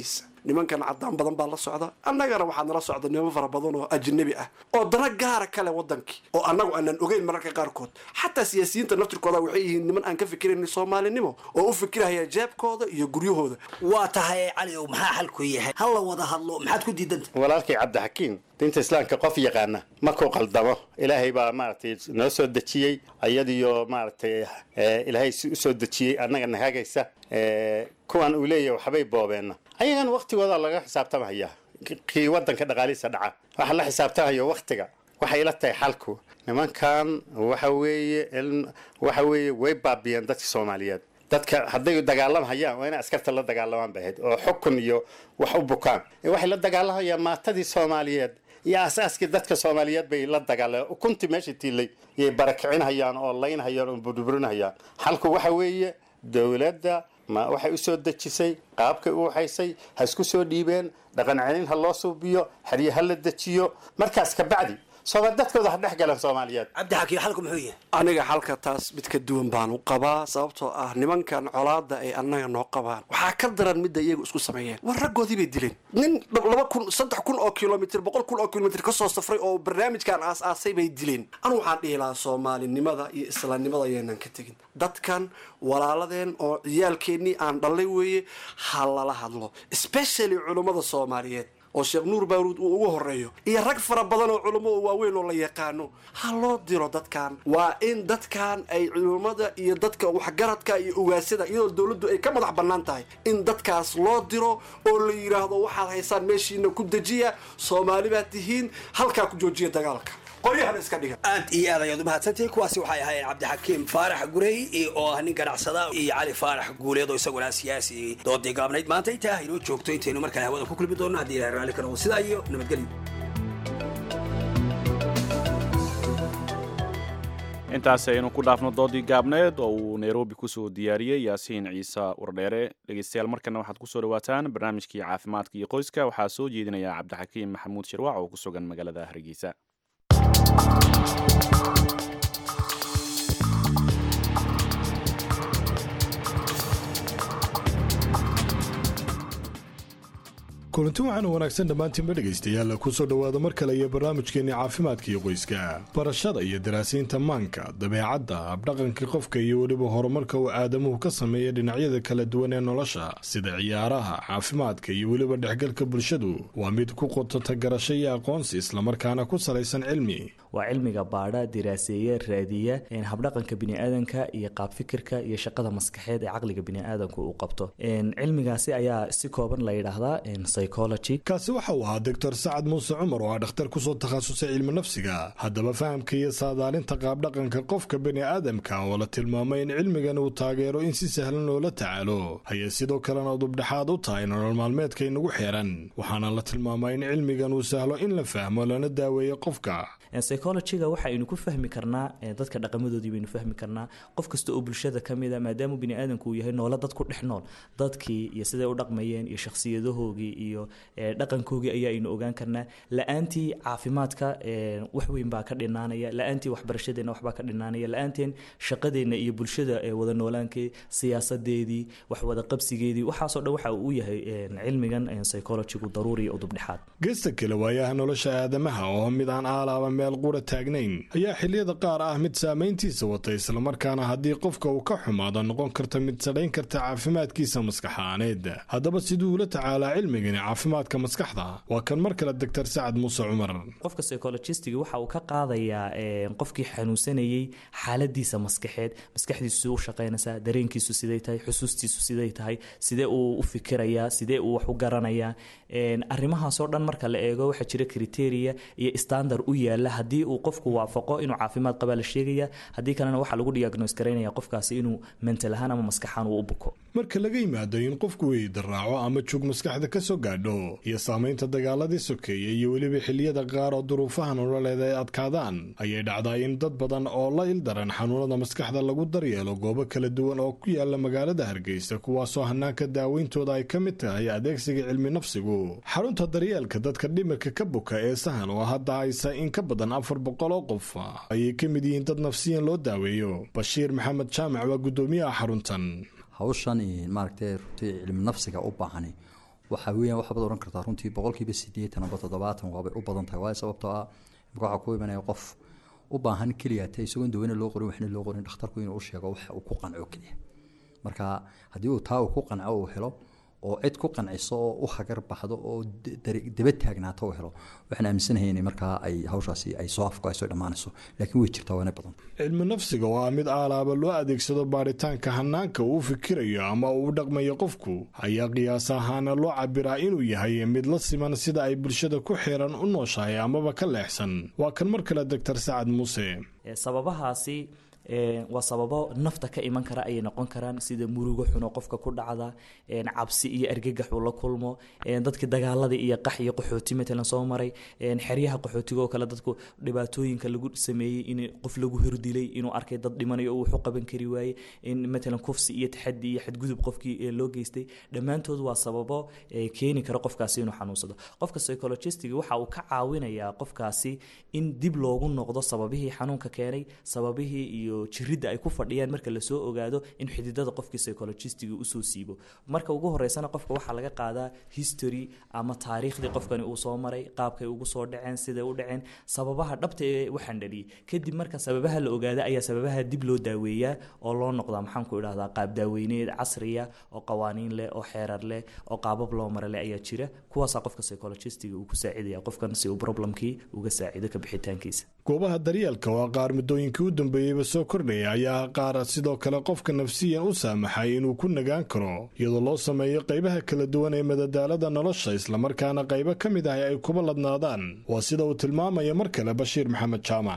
nimankan cadaan badan baa la socda annagana waxaa nala socda niman fara badan oo ajnabi ah oo dana gaara kale wadankii oo annagu aanan ogeyn mararka qaarkood xataa siyaasiyiinta naftirkooda waxay yihiin niman aan ka fikirayn soomaalinimo oo u fikiraya jeebkooda iyo guryahooda waa tahay cali ow maxaa xalku yahay ha la wada hadlo maxaad ku diidanta walaalkay cabdixakiin diinta islaamka qof yaqaana markuu qaldamo ilaahay baa maaragtay noo soo dejiyey ayadiyo maaragtay eh, ilaahay si u soo dejiyey annaga nahagaysa Eh, kuwan uu leeyahay waxbay boobeenna ayagana waktigooda laga xisaabtamaya kii wadanka dhaqaalihiisa dhaca waxaa la xisaabtamayo waktiga waxay ila tahay xalku nimankan waxa weeye in- waxa weeye way baabiyeen dadka soomaaliyeed dadka hadday dagaalamhayaan waa inay askarta la dagaalamaan bay ahayd oo xukun iyo wax u bukaan Eh, waxay la dagaalamhayaan maatadii soomaaliyeed iyo aasaaskii dadka soomaaliyeed bay la dagaalameen ukuntii meesha tiilay yay barakicinhayaan oo laynhayaan oo burburinhayaan xalku waxa weeye dowladda ma waxay u soo dejisay qaabkay u waxaysay ha isku soo dhiibeen dhaqan celin ha loo suubiyo xerye ha la dejiyo markaas ka bacdi sooba dadkooda ha dhex galan soomaaliyeed cabdixakiin xalku muxuu yahay aniga xalka taas mid ka duwan baan u qabaa sababtoo ah nimankan colaada ay annaga noo qabaan waxaa ka daran midda iyagu isku sameeyeen war raggoodii bay dileen nin laba kun saddex kun oo kilomitr boqol kun oo kilomitr kasoo safray oo barnaamijkan aas-aasay bay dileen anu waxaan dhihi lahaa soomaalinimada iyo islaamnimada ayaynan ka tegin dadkan walaaladeen oo ciyaalkeennii aan dhallay weeye ha lala hadlo especially culummada soomaaliyeed oo sheekh nuur baaruud uu ugu horeeyo iyo rag fara badan oo culummo oo waaweyn oo la yaqaano ha loo diro dadkan waa in dadkan ay culummada iyo dadka waxgaradka iyo ugaasada iyadoo dowladdu ay ka madax bannaan tahay in dadkaas loo diro oo la yidhaahdo waxaad haysaan meeshiina ku dejiya soomaali baad tihiin halkaa ku joojiya dagaalka qoryahana iska dhiga aad iyo aad ayaad u mahadsantihiin kuwaasi waxay ahaayeen cabdixakiim faarax gurey oo ah nin ganacsada iyo cali faarax guuleed oo isaguna siyaasi doodii gaabnayd maanta intaa haynoo joogto intaynu markale hawada ku kulmi doonno haddii ilahay raalli ka noqdo sidaa iyo nabadgelyo intaasi aynu ku dhaafno doodii gaabneed oo uu nairobi kusoo diyaariyey yaasiin ciise wardheere dhegeystayaal markana waxaad kusoo dhawaataan barnaamijkii caafimaadka iyo qoyska waxaa soo jeedinaya cabdixakiim maxamuud shirwac oo ku sugan magaalada hargeysa kulanti waxaana wanaagsan dhammaantiinba dhegaystayaal kusoo dhowaada mar kale iyo barnaamijkeenni caafimaadka iyo qoyska barashada iyo daraasiinta maanka dabeecadda habdhaqanka qofka iyo weliba horumarka uu aadamuhu ka sameeya dhinacyada kala duwan ee nolosha sida ciyaaraha caafimaadka iyo weliba dhexgalka bulshadu waa mid ku qotota garasho iyo aqoonsi islamarkaana ku salaysan cilmi waa cilmiga baadha diraaseeya raadiya habdhaqanka biniaadanka iyo qaab fikirka iyo shaqada maskaxeed ee caqliga biniaadanku uu qabto cilmigaasi ayaa si kooban la yidhaahdaa kaasi waxa uu ahaa doctor sacad muuse cumar oo ah dhakhtar kusoo takhasusay cilmi nafsiga haddaba fahamka iyo saadaalinta qaabdhaqanka qofka bani aadamka oo la tilmaamay in cilmigan uu taageero in si sahlan loola tacaalo hayay sidoo kalena dubdhexaad u tahay nolol maalmeedka inagu xeeran waxaana la tilmaamaa in cilmigan uu sahlo in la fahmo lana daaweeyo qofka psychologiga waxaynu ku fahmi karnaa dadka dhaqamadoodii baynu fahmi karnaa qof kasta oo bulshada ka mida maadaama biniaadanku uu yahay noolo dad ku dhex nool dadkii iyo siday u dhaqmayeen iyo shakhsiyadahoogii iyo dhaqankoogii ayaaynu ogaan karnaa la-aantii caafimaadka wax weyn baa ka dhinaanaya la-aantii waxbarashadeenna waxbaa ka dhinaanaya la-aanteen shaqadeenna iyo bulshada wada noolaankii siyaasadeedii wax wada qabsigeedii waxaasoo dhan waxa uu yahay cilmigan psychologigu daruuri oo dubdhexaad geesta kale waayaha nolosha aadamaha oo mid aan aalaaba meel qura taagnayn ayaa xilliyada qaar ah mid saamayntiisa wata islamarkaana haddii qofka uu ka xumaado noqon karta mid sadhayn karta caafimaadkiisa maskaxaaneed haddaba siduu ula tacaalaa cilmigani caafimaadka maskaxda waa kan mar kale doctor sacad muuse cumar qofka psychologistiga waxa uu ka qaadayaa qofkii xanuunsanayey xaaladiisa maskaxeed maskaxdiisu u shaqaynaysaa dareenkiisu siday tahay xusuustiisu siday tahay sidee uu u fikirayaa sidee uu wax u garanayaa arrimahaasoo dhan marka la eego waxaa jira kriteria iyo standard u yaala haddii uu qofku waafaqo inuu caafimaad qabaa la sheegaya haddii kalena waxaa lagu diagnos garaynaya qofkaasi inuu mental ahaan ama maskaxaan uu u buko marka laga yimaado in qofku weyidaraaco ama jug maskaxda ka soo gaadho iyo saamaynta dagaaladii sokeeya iyo weliba xilliyada qaar oo duruufaha nololeed ay adkaadaan ayay dhacdaa in dad badan oo la ildaran xanuunada maskaxda lagu daryeelo goobo kala duwan oo ku yaala magaalada hargeysa kuwaasoo hanaanka daaweyntooda ay ka mid tahay adeegsiga cilmi nafsigu xarunta daryeelka dadka dhimirka ka buka ee sahan oo hadda haysa in ka badan afar boqol oo qof ayay ka mid yihiin dad nafsiyan loo daaweeyo bashiir maxamed jaamac waa guddoomiyaha xaruntan hawshan maaragtay runtii cilmi nafsiga u baahani waxa weeyaan waxaad oran kartaa runtii boqolkiiba sideetan amba toddobaatan waabay u badan tahay waayo sababtoo ah imika waxaa ku imanaya qof u baahan keliya te isagoon daweyne loo qorin waxna loo qorin dhakhtarku inuu u sheego waxa uu ku qanco keliya marka haddii uu taa uu ku qanco uu helo oo cid ku qanciso oo u hagar baxdo oo daba taagnaato uu helo waxaan aaminsanahay in markaa ay hawshaasi ay soo afko ay soo dhammaanayso laakiin way jirtaa waana badan cilmi nafsiga waa mid aalaaba loo adeegsado baaritaanka hanaanka uu fikirayo ama uu dhaqmayo qofku ayaa qiyaas ahaana loo cabiraa inuu yahay mid la siman sida ay bulshada ku xiran u nooshahay amaba ka leexsan waa kan mar kale doctor sacad muuse sababahaasi waa sababo nafta ka iman kara ayay noqon karaan sida murugo xuno qofka ku dhacda cabsi iyo argagax uu la kulmo dadkii dagaaladii iyo qax iyo qaxooti matalan soo maray xeryaha qaxootiga oo kale dadku dhibaatooyinka lagu sameeyey in qof lagu hordilay inuu arkay dad dhimanayo oo wuxu qaban kari waaye in matalan kufsi iyo taxadi iyo xadgudub qofkii loo geystay dhammaantood waa sababo keeni kara qofkaasi inuu xanuunsado qofka psychologistiga waxa uu ka caawinayaa qofkaasi in dib loogu noqdo sababihii xanuunka keenay sababihii iyo jiridda ay ku fadhiyaan marka lasoo ogaado in xididada qofkii psychologistiga usoo siibo marka ugu horeysana qofka waxaa laga qaadaa history ama taariikhdii qofkani uu soo maray qaabkay ugu soo dhaceen siday u dhaceen sababaha dhabta ee waxaan dhaliyay kadib marka sababaha la ogaada ayaa sababaha dib loo daaweeyaa oo loo noqdaa maxaan ku idhahdaa qaab daaweyneed casriya oo qawaaniin leh oo xeerar leh oo qaabab loo mara leh ayaa jira kuwaasaa qofka psychologistiga uu ku saacidaya qofkan si uu problemkii uga saacido ka bixitaankiisa goobaha daryeelka waa qaar muddooyinkii u dambeeyeyba soo kordhaya ayaa qaar sidoo kale qofka nafsiyan u saamaxay inuu ku nagaan karo iyadoo loo sameeyo qaybaha kala duwan ee madadaalada nolosha islamarkaana qaybo ka mid ah ay kuba ladnaadaan waa sida uu tilmaamaya mar kale bashiir maxamed jaamac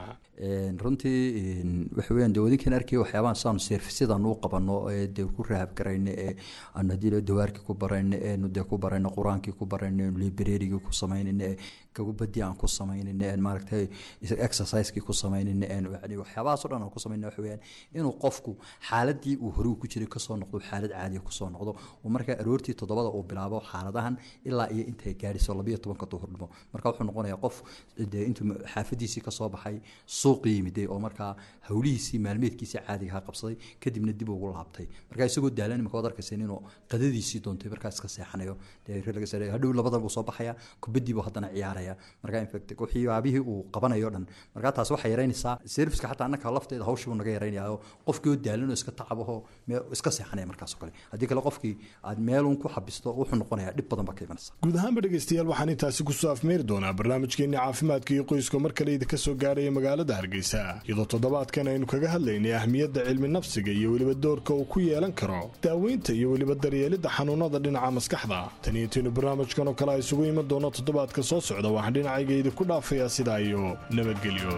runtii waxa weyaan de wadinkan arkaya waxyaabahan saanu seerfisyadan u qabano ee dee ku rahab garayno ee aanu haddii dawaarkii ku barayno eenu dee ku barayno qur-aankii ku barayno eenu librarigii ku samaynayno ee gababadii aan ku samaynayno een maaragtay exercisekii ku samaynayno een yani waxyaabahaasoo dhan aan ku samaynno waxa weyaan inuu qofku xaaladii uu hore ku jiray kasoo noqdo xaalad caadiya kusoo noqdo oo markaa aroortii toddobada uu bilaabo xaaladahan ilaa iyo intay gaadhiso labayo tobanka duhurnimo marka wuxuu noqonayaa qof dee intuu xaafadiisii kasoo baxay suuq yimiday oo markaa hawlihiisii maalmeedkiisii caadigaha qabsaday kadibna dib ugu laabtay markaa isagoo daalan imaka waad arkaysa inuu qadadiisii doontay markaa iska seexanayo hadhow labadan buu soo baxaya kubadiibuu haddana ciyaaraya markaa infact waxyaabihii uu qabanayo dhan markaa taas waxay yaraynaysaa serviska xataa annaka lafteeda hawshii buu naga yaraynaya oo qofkii oo daalan oo iska tacabahoo iska seexanaya markaas oo kale haddii kale qofkii aad meelun ku xabisto wuxuu noqonayaa dhib badan baa ka imanaysa guud ahaanba dhegeystayaal waxaan intaasi kusoo afmeeri doonaa barnaamijkeenii caafimaadka iyo qoyska mar kale idinka soo gaaraya magaalada hargeysa iyadoo toddobaadkan aynu kaga hadlaynay ahmiyadda cilmi nafsiga iyo weliba doorka uu ku yeelan karo daaweynta iyo weliba daryeelidda xanuunada dhinaca maskaxda tan iyo intaynu barnaamijkan oo kale a isugu iman doono toddobaadka soo socda waxaan dhinacayga idinku dhaafayaa sidaa iyo nabadgelyo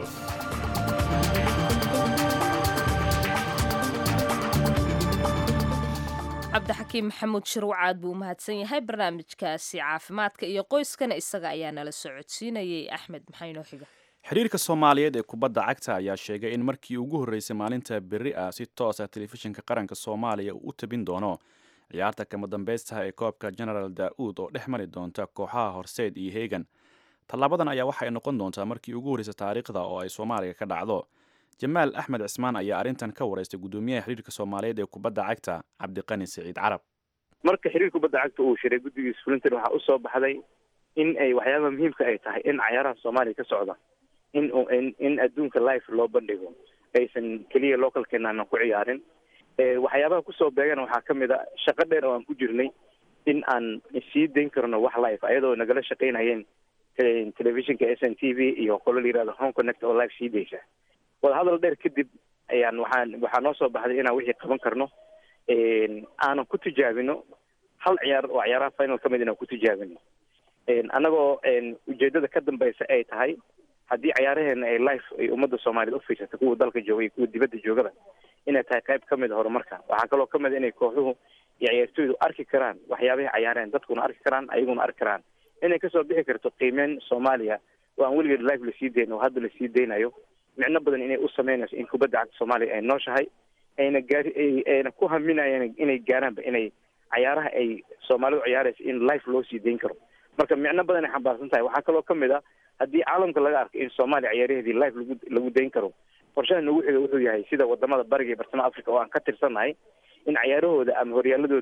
cabdixakiim maxamuud shirwacaad buu umahadsan yahay barnaamijkaasi caafimaadka iyo qoyskana isaga ayaa nala socodsiinayay axmed maxaa inoo xiga xiriirka soomaaliyeed ee kubadda cagta ayaa sheegay in markii ugu horreysay maalinta berri ah si toos ah telefishinka qaranka soomaaliya uu u tabin doono ciyaarta kama dambaystaha ee koobka genaraal daa'uud oo dhex mari doonta kooxaha horseed iyo heegan tallaabadan ayaa waxay noqon doontaa markii ugu horreysay taariikhda oo ay soomaaliya ka dhacdo jamaal axmed cismaan ayaa arrintan ka wareystay guddoomiyaha xiriirka soomaaliyeed ee kubadda cagta cabdiqani siciid carab marka xiriir kubadda cagta uu shiray guddigiisa fulintan waxaa usoo baxday in ay waxyaabaha muhiimka ay tahay in cayaaraha soomaaliya ka socda in in adduunka life loo bandhigo aysan keliya localkeena aanan ku ciyaarin waxyaabaha kusoo beegana waxaa ka mid a shaqo dheer oo aan ku jirnay in aan sii dayn karno wax life ayadoo nagala shaqaynayeen telefishinka s n t v iyo qolo la yirahdo home connect oo life sii daysa wadahadal dheer kadib ayaan waxaan waxaa noo soo baxday inaan wixii qaban karno aanan ku tijaabino hal ciyaar oo ciyaaraha final ka mid inaan ku tijaabino annagoo ujeedada ka dambeysa ay tahay haddii ciyaaraheena ay life ay ummadda soomaaliyeed ufiirsata kuwa dalka jooga iyo kuwa dibadda joogada inay tahay qayb ka mid horumarka waxaa kaloo ka mid inay kooxuhu iyo ciyaartooydu arki karaan waxyaabahay cayaareen dadkuna arki karaan ayaguna arki karaan inay kasoo bixi karto qiimeyn soomaaliya oo aan weligeed life lasii dayn oo hadda lasii daynayo micno badan inay u sameynayso in kubadda cagta soomaaliya ay nooshahay ayna gaari ayna ku haminayaan inay gaaraanba inay cayaaraha ay soomaalidu ciyaaraysa in life loo sii dayn karo marka micno badan ay xambaarsan tahay waxaa kaloo kamid a haddii caalamka laga arko in soomaaliya ciyaaraheedii life lagu lagu dayn karo qorshaha nagu xiga wuxuu yahay sida wadamada bariga iyo bartamaha africa oo aan ka tirsannahay in cayaarahooda ama horyaaladooda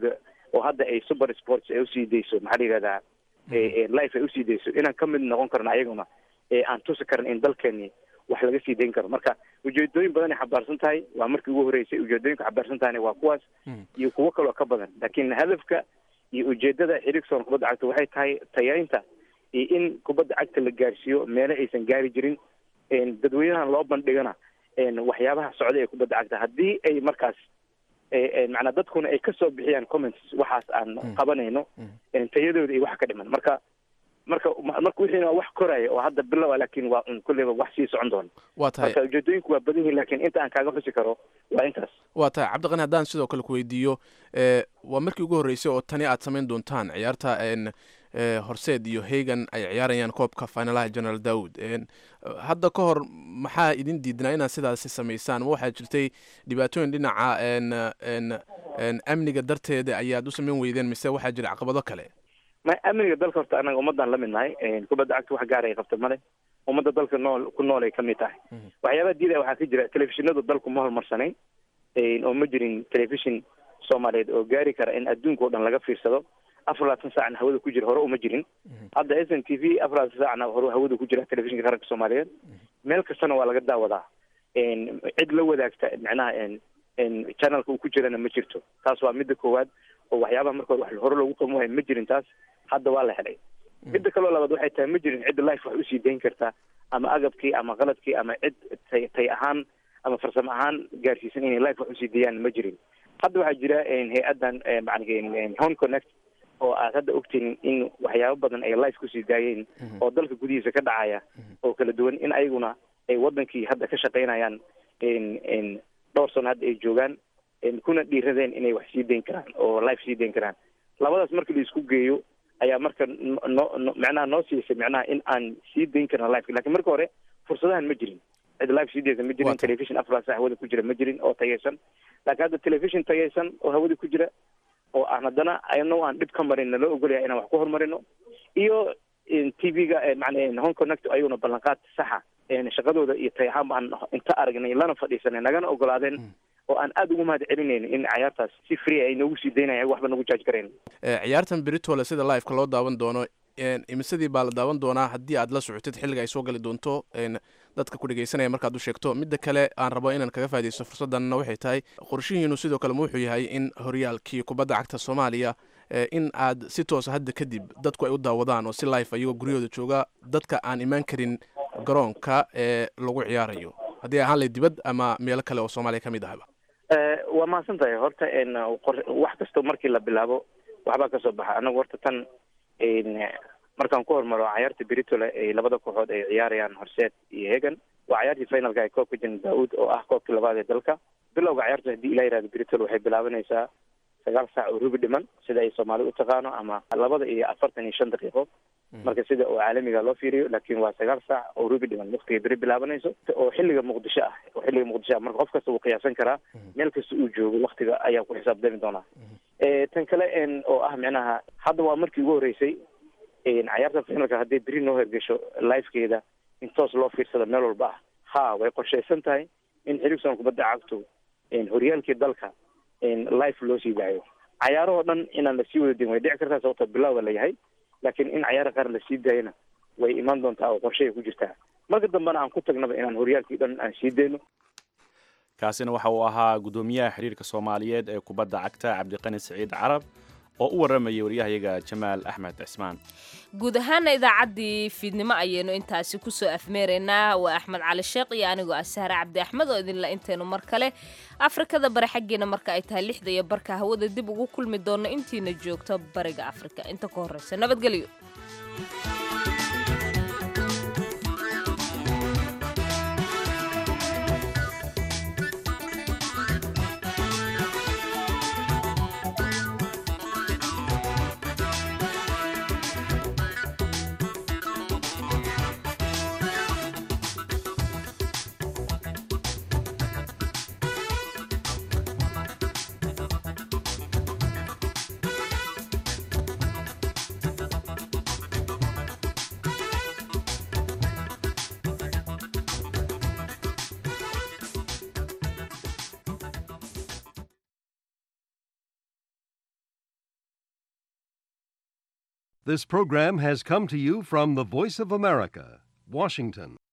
oo hadda ay super sports ay usii dayso maxaa la yihahdaa life ay usii dayso inaan ka mid noqon karno ayaguna aan tusi karan in dalkeeni wax laga sii dayn karo marka ujeedooyin badan ay xabaarsan tahay waa markii ugu horeysay ujeedooyinka xabaarsan tahayna waa kuwaas iyo kuwo kaloo ka badan laakiin hadafka iyo ujeedada xiriirka kubadda cagta waxay tahay tayaynta iyo in kubadda cagta la gaarsiiyo meelo aysan gaari jirin dadweynahan loo bandhigana waxyaabaha socda ee kubadda cagta haddii ay markaas macnaa dadkuna ay kasoo bixiyaan comments waxaas aan qabanayno tayadooda iyo wax ka dhiman marka marka marka wixiina waa wax koraya oo hadda bilowa laakiin waa un kulleyba wax sii socon doona waa tahay marka ujeedooyinku waa badan yihiin laakiin inta aan kaaga xusi karo waa intaas waa tahay cabdiqani haddaan sidoo kale ku weydiiyo waa markii ugu horreysay oo tani aad samayn doontaan ciyaarta horseed iyo hagan ay ciyaarayaan koobka finalaha general dawood hadda ka hor maxaa idin diidnaa inaad sidaasi samaysaan ma waxaa jirtay dhibaatooyin dhinaca amniga darteeda ayaad u samayn weydeen mise waxaa jira caqabado kale ma amniga dalka horta anaga ummadaan la mid nahay kubadda cagta wax gaar ay qabta male ummadda dalka nool ku nool ay ka mid tahay waxyaabaha diidaya waxaa ka jira telefishinadu dalku ma horumarsanayn oo ma jirin telefishin soomaaliyeed oo gaari kara in adduunka o dhan laga fiirsado afar labaatan saacna hawada ku jira hore uma jirin hadda s n t v afar labaatan saacna hore hawada ku jira telefishinka qaranka soomaaliyeed meel kastana waa laga daawadaa cid la wadaagta macnaha channelka uu ku jirana ma jirto taas waa midda koowaad oo waxyaabaha marka hore wax hore loogu qaban waaya ma jirin taas hadda waa la helay midda kaloo labaad waxay tahay ma jirin cid life wax usii dayn karta ama agabkii ama qaladkii ama cid tay tay ahaan ama farsamo ahaan gaarsiisan inay life wax usii dayaan ma jirin hadda waxaa jira hay-addan macnaa home connect oo aad hadda ogtiin in waxyaabo badan ay life kusii daayeen oo dalka gudihiisa ka dhacaya oo kala duwan in ayaguna ay wadankii hadda ka shaqaynayaan dhowr sano hadda ay joogaan kuna dhiiradeen inay wax sii dayn karaan oo life sii dayn karaan labadaas marka la isku geeyo ayaa marka no macnaha noo siisay macnaha in aan sii dayn karna life lakin marka hore fursadahan ma jirin cid life sii daysa ma jirin television afar saa hawada ku jira ma jirin oo tayaysan laakiin hadda television tayaysan oo hawada ku jira oo aan haddana ayno aan dhib ka marin naloo ogolaya inaan wax ku horumarino iyo t v-ga macna home connect ayaguna ballanqaad saxa shaqadooda iyo tay ahaan baan inta aragnay lana fadhiisanay nagana ogolaadeen oo aan aada ugu mahad celinayno in cayaartaas si free ay noogu sii daynaya waxba nagu jaaj garayn ciyaartan beritole sida liveka loo daawan doono imisadii baa la daawan doonaa haddii aad la socotid xilliga ay soo gali doonto dadka ku dhegeysanaya markaad u sheegto midda kale aan rabo inaan kaga faa'idaysto fursaddanna waxay tahay qorshihiinu sidoo kale ma wuxuu yahay in horyaalkii kubadda cagta soomaaliya in aad si toosa hadda kadib dadku ay u daawadaan oo si life ayagoo guryahooda jooga dadka aan imaan karin garoonka ee lagu ciyaarayo haddii ahaan lay dibad ama meelo kale oo soomaaliya ka mid ahaba waa mahadsan tahay horta wax kastoo markii la bilaabo waxbaa kasoo baxa anagu horta tan markaan ku hormaro cayaarta beritole ay labada kooxood ay ciyaarayaan horseed iyo hegan waa cayaartii finalka ee koobka jan daawud oo ah koobkii labaad ee dalka bilowga cayaarta haddii ilaa yihahdo beritole waxay bilaabanaysaa sagaal saac oo rubi dhiman sida ay soomaali u taqaano ama labada iyo afartan iyo shan daqiiqo marka sida oo caalamiga loo fiiriyo laakiin waa sagaal saac oo rubi dhiman waqtiga beri bilaabanayso oo xilliga muqdisho ah oo xilliga muqdisho ah marka qof kasta wuu qiyaasan karaa meel kasta uu joogo waqtiga ayaa ku xisaabtami doonaa tan kale oo ah micnaha hadda waa markii ugu horreysay cayaarta finalka haddii beri noo hergesho lifekeeda in toos loo fiirsado meel walba ah ha way qorshaysan tahay in xiriirsan kubadda cagtu horyaalkii dalka life loo sii daayo cayaarahoo dhan inaan lasii wada din way dhici kartaa sababto bilowba la yahay laakiin in cayaara qaar lasii daayana way imaan doontaa oo qorshay ku jirtaa marka dambena aan ku tagnaba inaan horyaalkii dhan aan sii dayno kaasina waxa uu ahaa guddoomiyaha xiriirka soomaaliyeed ee kubadda cagta cabdiqani siciid carab oo u waramayay waryahayaga jamaal axmed cismaan guud ahaana idaacaddii fiidnimo ayaynu intaasi kusoo afmeeraynaa waa axmed cali sheekh iyo anigoo ah sahre cabdi axmed oo idinla intaynu mar kale afrikada bari xaggeena marka ay tahay lixda iyo barka hawada dib ugu kulmi doonno intiina joogto bariga afrika inta ka horreysa nabadgelyo This program has come to you from the Voice of America, Washington.